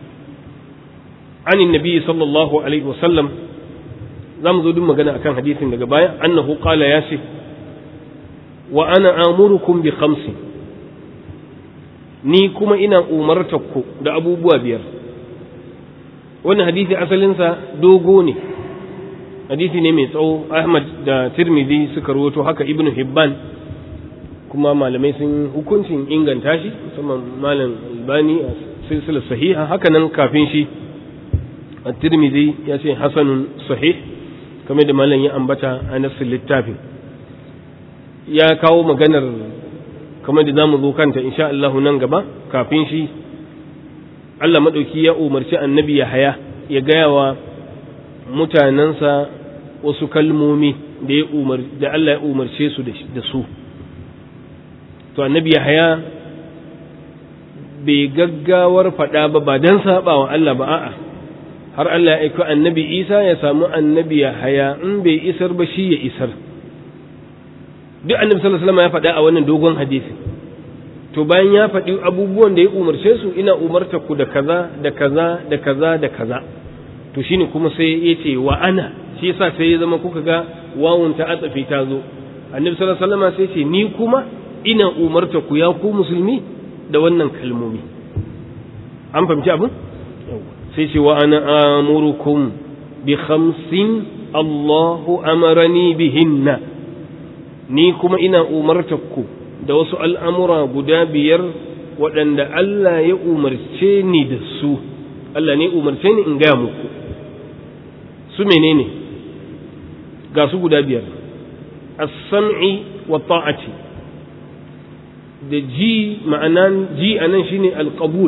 A: عن النبي صلى الله عليه وسلم za mu zo duk magana akan hadisin daga baya annahu qala ya ce wa ana amurukum bi khamsi ni kuma ina umartakku da abubuwa biyar wannan hadisi asalinsa dogo ne hadisi ne mai tsawo ahmad da tirmidhi suka rawaito haka ibnu hibban kuma malamai sun hukuncin inganta shi musamman malam albani a silsilar sahiha haka nan kafin shi at-tirmidhi ya ce hasanun sahih kamar da malam ya ambata a nassin littafin ya kawo maganar kamar da za mu zo kanta insha Allah nan gaba kafin shi Allah maɗauki ya umarci annabi ya haya ya gaya wa mutanensa wasu kalmomi da ya umar da Allah ya umarce su da su to annabi Yahaya bai gaggawar faɗa ba ba don saɓa wa Allah ba a'a har Allah ya aiko annabi Isa ya samu annabi Yahaya in bai isar ba shi ya isar duk annabi sallallahu alaihi wasallam ya faɗa a wannan dogon hadisi to bayan ya faɗi abubuwan da ya umarce su ina umarta ku da kaza da kaza da kaza da kaza to shine kuma sai ya ce wa ana shi yasa sai ya zama kuka ga wawun ta atsafi ta zo annabi sallallahu alaihi wasallam sai ce ni kuma ina umarta ku ya ku musulmi da wannan kalmomi an fahimci abin sai ce wa ana amurukum bi khamsin Allahu amarani bihinna ni kuma ina umarta ku da wasu al'amura guda biyar waɗanda Allah ya umarce ni da su Allah ne umarce ni in gaya muku su menene ga su guda biyar as-sam'i wa ta'ati da ji ma'anan ji anan shine alqabul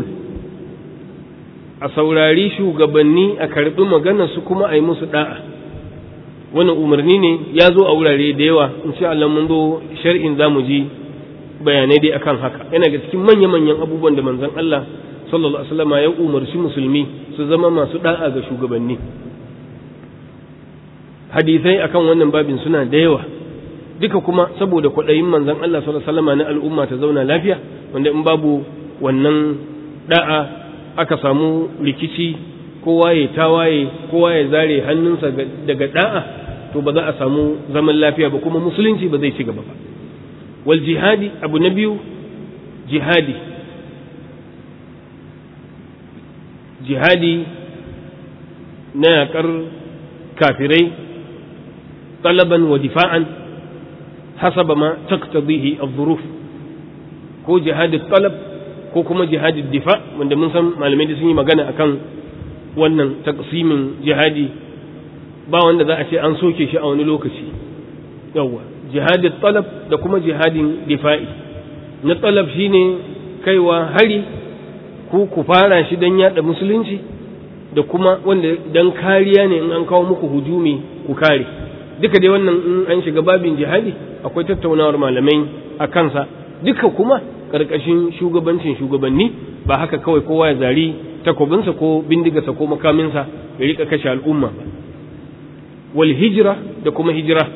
A: a saurari shugabanni a karbi magana su kuma a yi musu da'a wannan umarni ne ya zo a wurare da yawa insha Allah mun zo shar'in zamu ji bayanai dai akan haka yana ga cikin manya-manyan abubuwan da manzon Allah sallallahu alaihi wasallam ya umarci musulmi su zama masu da'a ga shugabanni hadisai akan wannan babin suna da yawa duka kuma saboda kwaɗayin manzon Allah sallallahu alaihi wasallam na al'umma ta zauna lafiya wanda in babu wannan da'a aka samu rikici kowa ya tawaye kowa ya zare hannunsa daga da'a to ba za a samu zaman lafiya ba kuma musulunci ba zai ci gaba ba wal jihadi abu na biyu jihadi jihadi na yaƙar kafirai talaban wa difa'an hasaba ma taqtadihi adh-dhuruf ko jihadi talab ko kuma jihadi difa wanda mun san malamai da sun yi magana akan wannan taqsimin jihadi ba wanda za a ce an soke shi a wani lokaci yawwa jihadi talab da kuma jihadin difa'i na talab shine kaiwa hari ku ku fara shi don yada musulunci da kuma wanda dan kariya ne in an kawo muku hujumi ku kare duka dai wannan in an shiga babin jihadi akwai tattaunawar malamai a kansa duka kuma karkashin shugabancin shugabanni ba haka kawai kowa ya zari takobinsa ko bindigarsa ko makaminsa ya rika kashe al'umma ba wal hijira da kuma hijira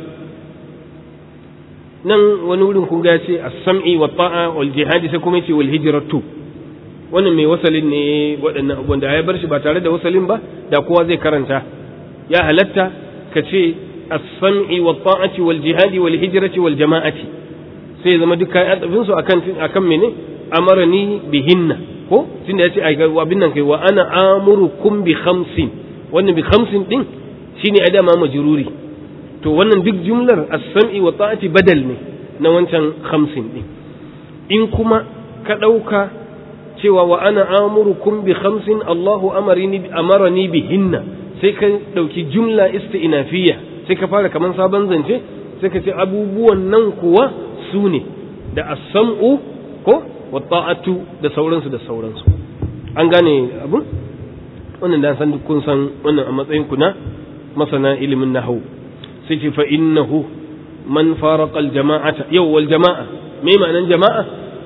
A: nan wani wurin kun ga ce as-sam'i wa ta'a wal jihadi sai kuma yace wal hijratu wannan mai wasalin ne waɗannan abubuwan da ya bar shi ba tare da wasalin ba da kowa zai karanta ya halatta ka ce as-sam'i wa ta'ati wal jihadi wal hijrati wal jama'ati sai zama duk kai adabin su akan akan mene amarani bihinna ko tunda yace ai abin nan kai wa ana amurukum bi khamsin wannan bi khamsin din shine adama majruri to wannan duk jumlar as-sam'i wa ta'ati badal ne na wancan khamsin din in kuma ka ɗauka cewa wa ana amurukum bi khamsin Allahu amarini amarani bihinna sai ka ɗauki jumla isti'nafiyya sai ka fara kaman sabon zance sai ka ce abubuwan nan kuwa su ne da as-sam'u ko wa ta'atu da sauransu da sauransu an gane abun wannan da san kun san wannan a matsayin ku na masana ilimin nahwu sai ce fa innahu man faraqa al-jama'ata yau wal jama'a me ma'anan jama'a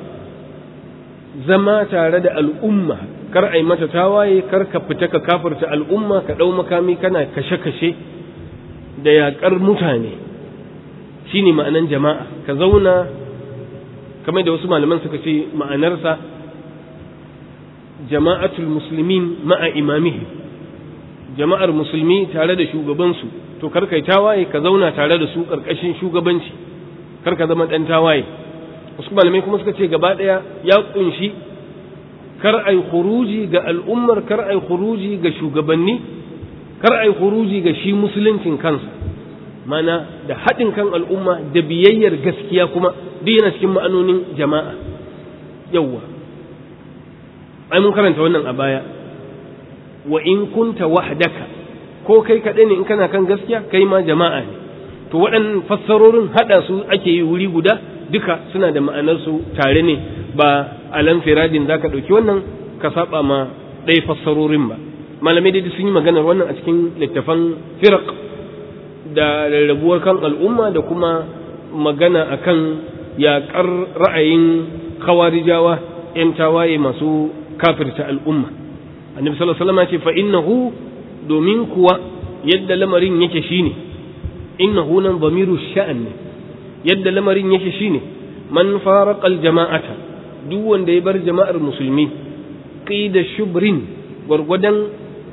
A: zama tare da al'umma kar ai mata tawaye kar ka fita ka kafirta al'umma ka dau makami kana kashe-kashe da yaƙar mutane shine ma'anan jama'a ka zauna kamar da wasu malaman suka ce ma'anarsa jama'atul muslimin ma'a imamihim jama'ar musulmi tare da shugabansu to kar kai tawaye ka zauna tare da su karkashin shugabanci kar ka zama dan tawaye wasu malamai kuma suka ce gaba daya ya kunshi kar ai khuruji ga al'ummar kar ai khuruji ga shugabanni kar ai khuruji ga shi musuluncin kansa mana da haɗin kan al'umma da biyayyar gaskiya kuma duk yana cikin ma'anonin jama'a yawwa ai mun karanta wannan a baya wa in kunta wahdaka ko kai kaɗai ne in kana kan gaskiya kai ma jama'a ne to waɗannan fassarorin haɗa su ake yi wuri guda duka suna da ma'anarsu tare ne ba alan firadin za ka ɗauki wannan ka saba ma ɗaya fassarorin ba malamai dai sun yi maganar wannan a cikin littafan firak da rarrabuwar kan al'umma da kuma magana akan yaƙar ra'ayin khawarijawa ‘yan tawaye masu kafirta al'umma annabi sallallahu alaihi wasallam ce fa innahu domin kuwa yadda lamarin yake shine innahu nan zamiru sha'an ne yadda lamarin yake shine man faraqa jama'ata duk wanda ya bar jama'ar musulmi qida shubrin gwargwadon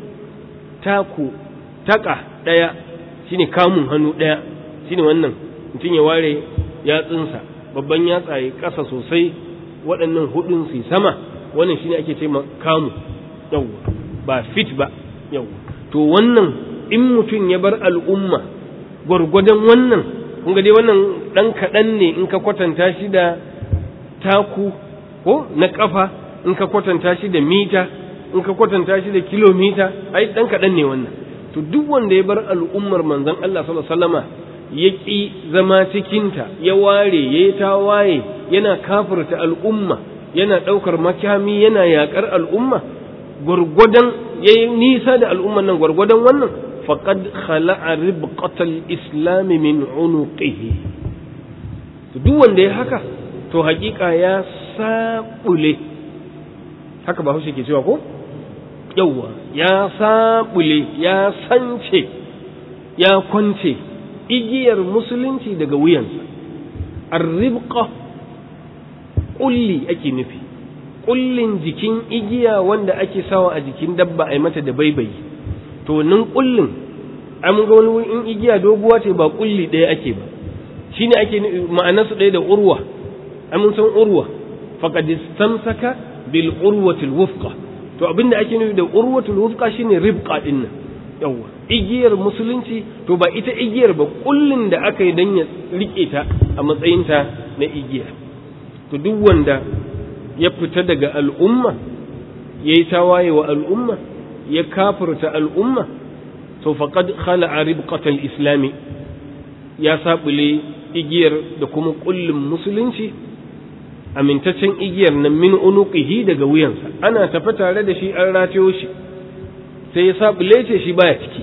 A: taku taka daya shine kamun hannu daya shine wannan mutum ya ware yatsunsa babban yatsa ya kasa sosai waɗannan hudun su sama wannan shine ake ce kamu yawwa ba fit ba yawwa to wannan in mutum ya bar al'umma gwargwadon wannan kun ga dai wannan ɗan kaɗan ne in ka kwatanta shi da taku ko na ƙafa in ka kwatanta shi da mita in ka kwatanta shi da kilomita ai ɗan kaɗan ne wannan to duk wanda ya bar al'ummar manzon Allah sallallahu alaihi wasallama ya ƙi zama cikinta ya ware ya yi tawaye yana kafirta al'umma yana ɗaukar makami yana yaƙar al'umma gwargwadon ya yi nisa da al'umman nan gwargwadon wannan faƙad khala'a ribqatal islami min unuqihi to duk wanda ya haka to haƙiƙa ya saɓule haka ba ke cewa ko yawwa ya saɓule ya sance ya kwance igiyar musulunci daga wuyansa arribqa kulli ake nufi kullin jikin igiya wanda ake sawa a jikin dabba a mata da baibayi to nan kullin an ga wani in igiya doguwa ce ba kulli ɗaya ake ba shine ake ma'anar su ɗaya da urwa an san urwa faqad istamsaka bil urwati al wufqa to abinda ake nufi da urwatul wufqa shine ribqa din nan yawa igiyar musulunci to ba ita igiyar ba kullin da aka yi dan ya rike ta a matsayinta na igiya to duk wanda ya fita daga al'umma ya yi tawaye wa al'umma ya kafirta al'umma to faqad khala'a ribqatal islami ya sabule igiyar da kuma kullin musulunci amintaccen igiyar nan min unuqihi daga wuyansa ana tafi tare da shi an ratayo shi sai ya sabule ce shi baya ciki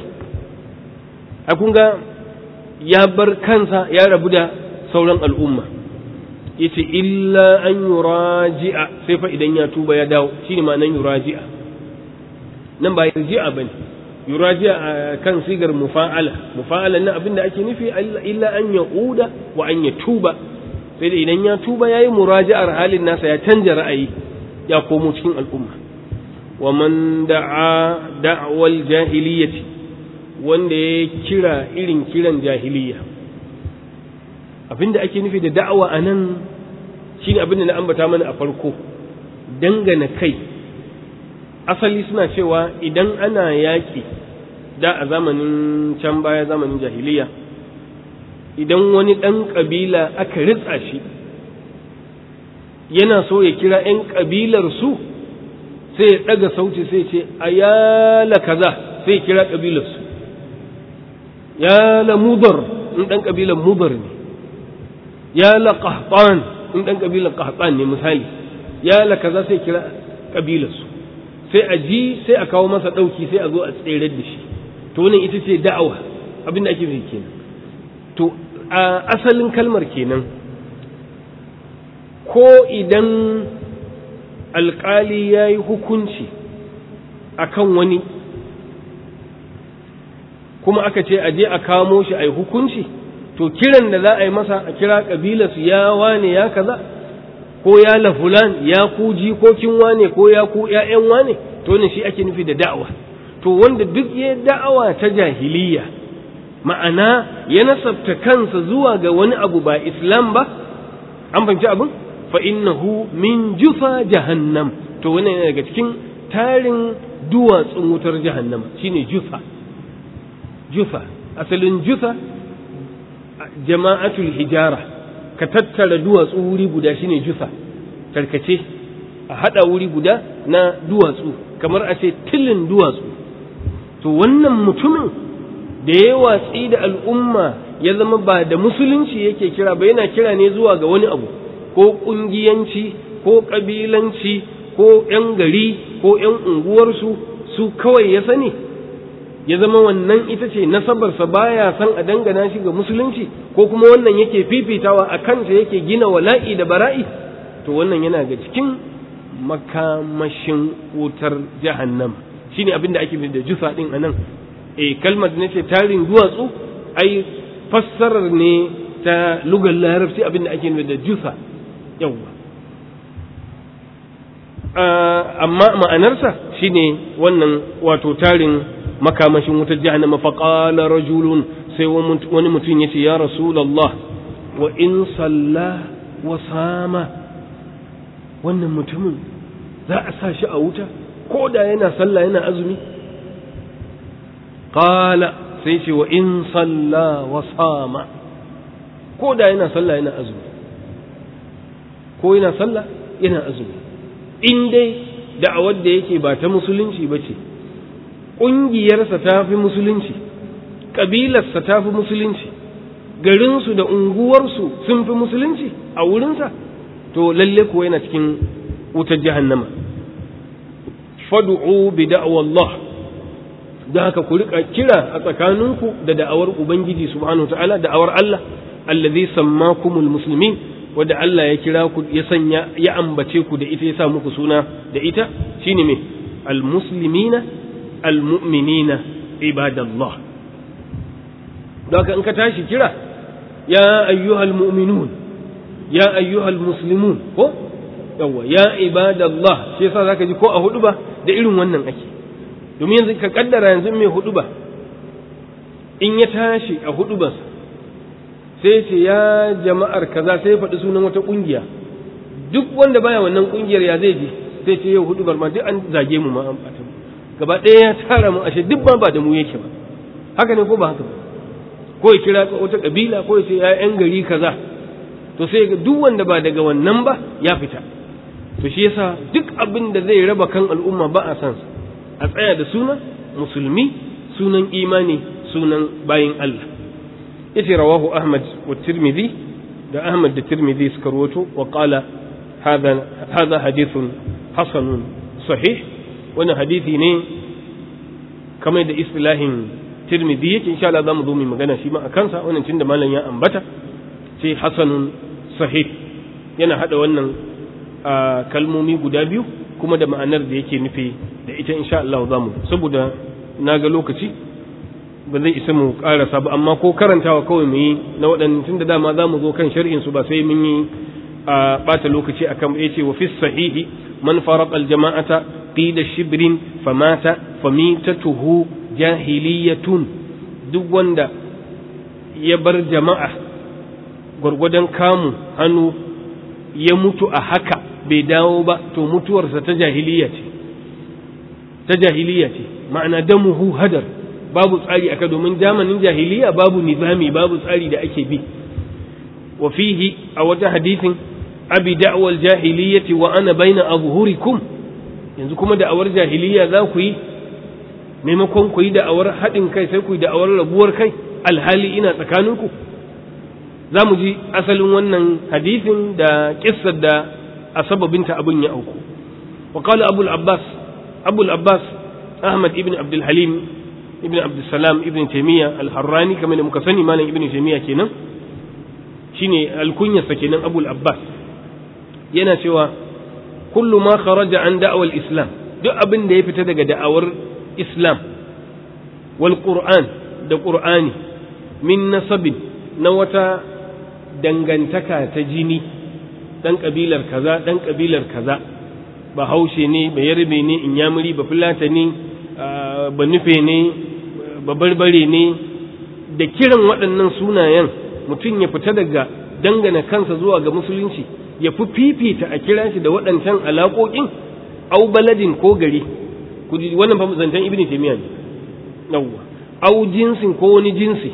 A: a kun ga ya bar kansa ya rabu da sauran al'umma yace illa an yuraji'a sai fa idan ya tuba ya dawo shine ma'anan yuraji'a nan ba yarji'a bane yuraji'a kan sigar mufa'ala mufa'ala nan abinda ake nufi illa an yauda wa an yatuba sai da idan ya tuba yayi muraji'ar halin nasa ya canja ra'ayi ya komo cikin al'umma wa man da'a da'wal jahiliyyati wanda ya kira irin kiran jahiliya abinda ake nufi da da'awa a nan shi ne abinda na ambata mana a farko dangana kai asali suna cewa idan ana yaƙi da a zamanin can baya zamanin jahiliya idan wani ɗan ƙabila aka ritsa shi yana so ya kira 'yan ƙabilar su sai ya ɗaga sauti sai ce a yala kaza sai ya kira ƙabilarsu ya la mudar in ɗan ƙabilar mudar ne ya la qahtan in dan kabilar qahtan ne misali ya la kaza sai kira kabilar su sai a ji sai a kawo masa dauki sai a zo a tsere da shi to wannan ita ce da'awa abin da ake yi kenan to a asalin kalmar kenan ko idan alkali ya yi hukunci akan wani kuma aka ce a je a kamo shi a yi hukunci to kiran da za a yi masa a kira ƙabilarsu ya wane ya kaza ko ya la fulan ya ku jikokin wane ko ya ku ƴaƴan wane to ne shi ake nufi da da'awa to wanda duk ya da'awa ta jahiliya ma'ana ya nasabta kansa zuwa ga wani abu ba islam ba an fahimci abin fa innahu min jufa jahannam to wannan yana daga cikin tarin duwatsun wutar jahannama shine jufa jufa asalin jufa jama'atul hijara ka tattara duwatsu wuri guda shine jufa tarkace a hada wuri guda na duwatsu kamar a ce tilin duwatsu to wannan mutumin da ya watsi da al'umma ya zama ba da musulunci yake kira ba yana kira ne zuwa ga wani abu ko kungiyanci ko kabilanci ko ‘yan gari ko ‘yan unguwarsu su kawai ya sani ya zama wannan ita ce nasabarsa baya san a dangana shi ga musulunci ko kuma wannan yake fifitawa a kansa yake gina wala'i da bara'i to wannan yana ga cikin makamashin wutar jahannam shine abin da ake da jusa din anan eh kalmar da nace tarin duwatsu ai fassarar ne ta lugar larabci abin da ake da jusa yawwa amma ma'anarsa shine wannan wato tarin makamashin wutar jahannama faqala rajulun sai wani mutum yace ya rasulullah wa in salla wa sama wannan mutumin za a sa shi a wuta ko da yana sallah yana azumi qala sai ce wa in salla wa sama ko da yana sallah yana azumi ko yana sallah yana azumi in dai da'awar da yake ba ta musulunci ba ce ƙungiyarsa ta fi musulunci ƙabilarsa ta fi musulunci garinsu da unguwarsu sun fi musulunci a wurinsa to lalle kuwa yana cikin wutar jahannama fadu'u bi da'awallah da haka ku rika kira a tsakaninku da da'awar ubangiji subhanahu wa ta'ala da'awar Allah allazi sammakumul muslimin wadda Allah ya kira ku ya sanya ya ambace ku da ita ya sa muku suna da ita shine me almuslimina almu'minina ibadallah don haka in ka tashi kira ya ayyuhal mu'minun ya ayyuhal muslimun ko yawa ya ibadallah shi yasa zaka ji ko a hudu ba da irin wannan ake domin yanzu ka kaddara yanzu mai hudu ba in ya tashi a hudu ba sai ce ya jama'ar kaza sai ya faɗi sunan wata ƙungiya duk wanda baya wannan ƙungiyar ya zai ji sai ce yau hudu ma duk an zage mu ma an ɓata mu gaba ɗaya ya tara mu ashe duk ba ba da mu yake ba haka ne ko ba haka ba ko ya kira wata ƙabila ko ya ce ya yan gari kaza to sai ga duk wanda ba daga wannan ba ya fita to shi yasa duk abin da zai raba kan al'umma ba a san a tsaya da sunan musulmi sunan imani sunan bayin Allah yace rawahu ahmad wa tirmidhi da ahmad da tirmidhi suka rawato wa qala hadha hadha hadithun hasanun sahih wannan hadisi ne kamar da istilahin tirmidhi yake insha Allah zamu zo mu magana shi ma akan sa wannan tunda malam ya ambata sai hasanun sahih yana hada wannan kalmomi guda biyu kuma da ma'anar da yake nufi da ita insha Allah zamu saboda naga lokaci ba zai isa mu karasa ba amma ko karantawa kawai mu yi na waɗannan tunda dama za mu zo kan sharhin su ba sai mun yi a ɓata lokaci akan ya ce wa fi sahihi man faraq al jama'ata qila shibrin famata famitatuhu jahiliyatun duk wanda ya bar jama'a gwargwadon kamu hannu ya mutu a haka bai dawo ba to mutuwarsa ta jahiliya ce ta jahiliya ce ma'ana damuhu hadar babu tsari aka domin zamanin jahiliya babu nizami babu tsari da ake bi wa fihi a wata hadisin abi da'wal jahiliyyati wa ana baina azhurikum yanzu kuma da'awar jahiliya za ku yi maimakon ku yi da'awar haɗin kai sai ku yi da'awar rabuwar kai alhali ina tsakaninku za mu ji asalin wannan hadisin da kissar da a sababinta abin ya auku wa qala abul abbas abul abbas ahmad ibn abdul halim ibn abdussalam ibn taimiyya al-harrani kamar da muka sani malam ibn taimiyya kenan shine alkunyarsa kenan abul abbas yana cewa kullu ma kharaja an da'awar islam duk abin da ya fita daga da'awar islam wal qur'an da qur'ani min nasabin na wata dangantaka ta jini dan kabilar kaza dan kabilar kaza ba haushe ne ba yarbe ne inyamuri ba fulatani ba nufe ne ba barbare ne da kiran waɗannan sunayen mutum ya fita daga dangana kansa zuwa ga musulunci ya fi fifita a kira shi da waɗancan alaƙoƙin au baladin ko gari wannan fa zancen ibn taymiya ne yawwa au jinsin ko wani jinsi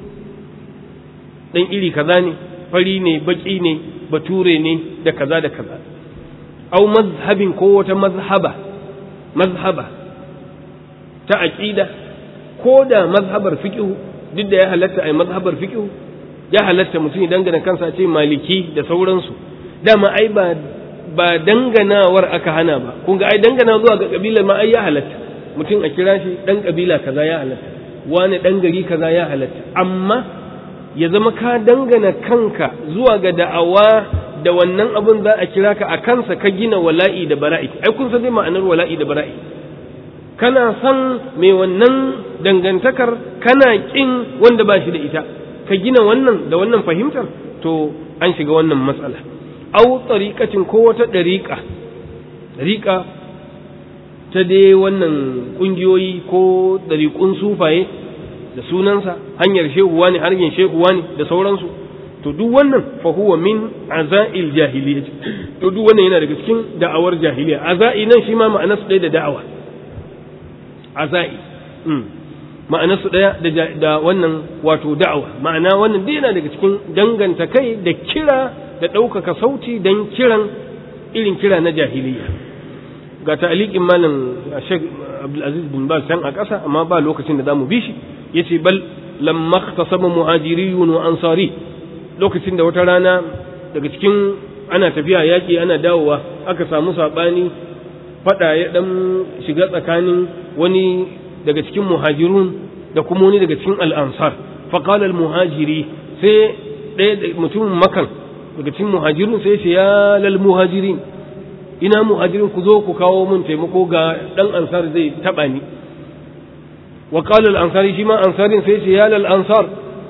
A: dan iri kaza ne fari ne baki ne bature ne da kaza da kaza au mazhabin ko wata mazhaba mazhaba ta aqida ko da mazhabar fiqh duk da ya halatta ai mazhabar fiqh ya halatta mutum ya dangana kansa ce maliki da sauransu dama ai ba ba danganawar aka hana ba kun ga ai dangana zuwa ga kabilar ma ai ya halatta mutum a kira shi dan kabila kaza ya halatta wani dan gari kaza ya halatta amma ya zama ka dangana kanka zuwa ga da'awa da wannan abin za a kira ka a kansa ka gina wala'i da bara'i ai kun san dai ma'anar wala'i da bara'i kana san mai wannan dangantakar kana kin wanda ba shi da ita ka gina wannan da wannan fahimtar to an shiga wannan matsala au tsariƙacin ko wata ɗariƙa ɗariƙa ta dai wannan ƙungiyoyi ko ɗariƙun sufaye da sunansa hanyar shehuwa ne hanyar shehuwa ne da sauransu to duk wannan fa huwa min azail jahiliya to duk wannan yana daga cikin da'awar jahiliya azai nan shi ma ma'anarsa ɗaya da da'awa azai ma'anarsu ɗaya da wannan wato da'awa ma'ana wannan dai yana daga cikin danganta kai da kira da ɗaukaka sauti don kiran irin kira na jahiliya ga ta'aliƙin malam Sheikh Abdulaziz bin Baz can a ƙasa amma ba lokacin da zamu bi shi yace bal lamma ikhtasama muhajiriyun wa ansari lokacin da wata rana daga cikin ana tafiya yaƙi ana dawowa aka samu saɓani faɗa ya ɗan shiga tsakanin wani daga cikin muhajirun da kuma wani daga cikin al'ansar faƙal al-muhajiri sai ɗaya mutumin makan daga cikin muhajirun sai ce ya lal muhajirin ina muhajirin ku zo ku kawo mun taimako ga ɗan ansar zai taɓa ni wa qala al-ansari shi ma ansarin sai ce ya lal ansar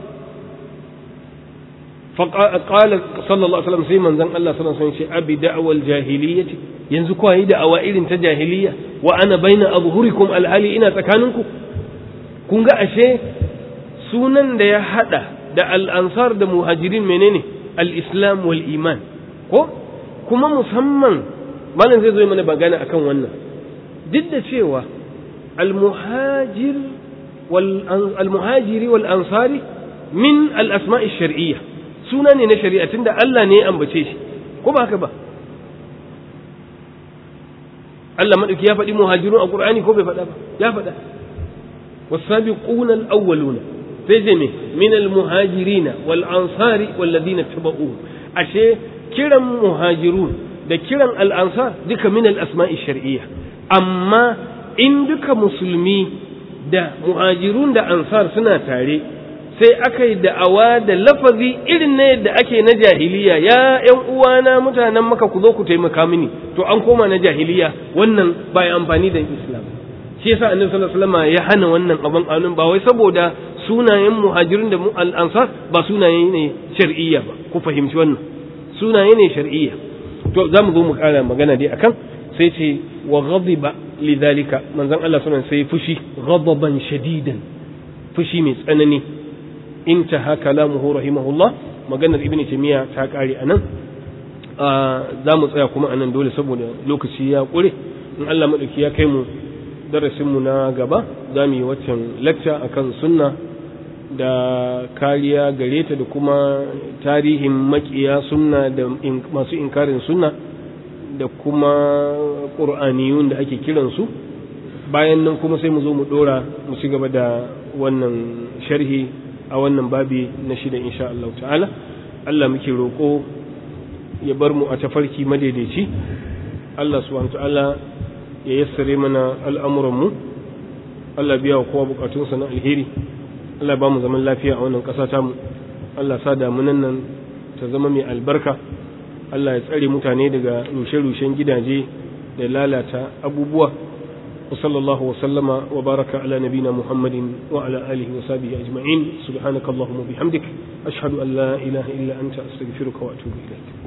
A: فقال صلى الله عليه وسلم sai manzon Allah sallallahu alaihi wasallam ce abi da'wal jahiliyyati yanzu kuwa yi da'awa irin ta jahiliya wa ana baina azhurikum alhali ina tsakaninku kun ga ashe sunan da ya hada da al-ansar da muhajirin menene al-islam wal iman ko kuma musamman malam zai zo mana magana akan wannan duk da cewa al-muhajir wal al-muhajiri wal ansari min al-asma'i shar'iyyah suna ne na shari'a tunda Allah ne ya ambace shi ko ba haka ba Allah madauki ya faɗi muhajirun a Qur'ani ko bai faɗa ba ya faɗa was-sabiquna al-awwaluna sai je me min al-muhajirin wal ansari wal ladina tabauhu ashe kiran muhajirun da kiran al-ansar duka min al-asma'i shar'iyya amma in duka musulmi da muhajirun da ansar suna tare sai aka yi da'awa da lafazi irin na yadda ake na jahiliya ya ‘yan uwana mutanen maka ku zo ku taimaka mini to an koma na jahiliya wannan ba ya amfani da islam shi yasa annabi sallallahu alaihi wasallam ya hana wannan abin kanun ba wai saboda sunayen muhajirin da al-ansar ba sunaye ne shar'iyya ba ku fahimci wannan sunaye ne shar'iyya to za mu zo mu kara magana dai akan sai ce wa ghadiba lidhalika manzon Allah sallallahu alaihi wasallam sai fushi ghadaban shadidan fushi mai tsanani intaha kalamuhu rahimahullah maganar ibnu taymiya ta kare anan za mu tsaya kuma anan dole saboda lokaci ya kure in Allah madauki ya kai mu darasin mu na gaba za mu yi waccan lecture akan sunna da kariya gare ta da kuma tarihin makiya sunna da masu inkarin sunna da kuma ƙur'aniyun da ake kiransu bayan nan kuma sai mu zo mu ɗora mu ci gaba da wannan sharhi a wannan babi na shida insha Allah ta'ala Allah muke roƙo ya bar mu a tafarki madaidaici Allah subhanahu ta'ala ya yassare mana al'amuranmu Allah biya wa kowa bukatunsa na alheri Allah ba mu zaman lafiya a wannan ƙasa tamu Allah sa damunan nan ta zama mai albarka Allah ya tsare mutane daga rushe-rushen gidaje da lalata abubuwa وصلى الله وسلم وبارك على نبينا محمد وعلى آله وصحبه أجمعين سبحانك اللهم وبحمدك أشهد أن لا إله إلا أنت أستغفرك وأتوب إليك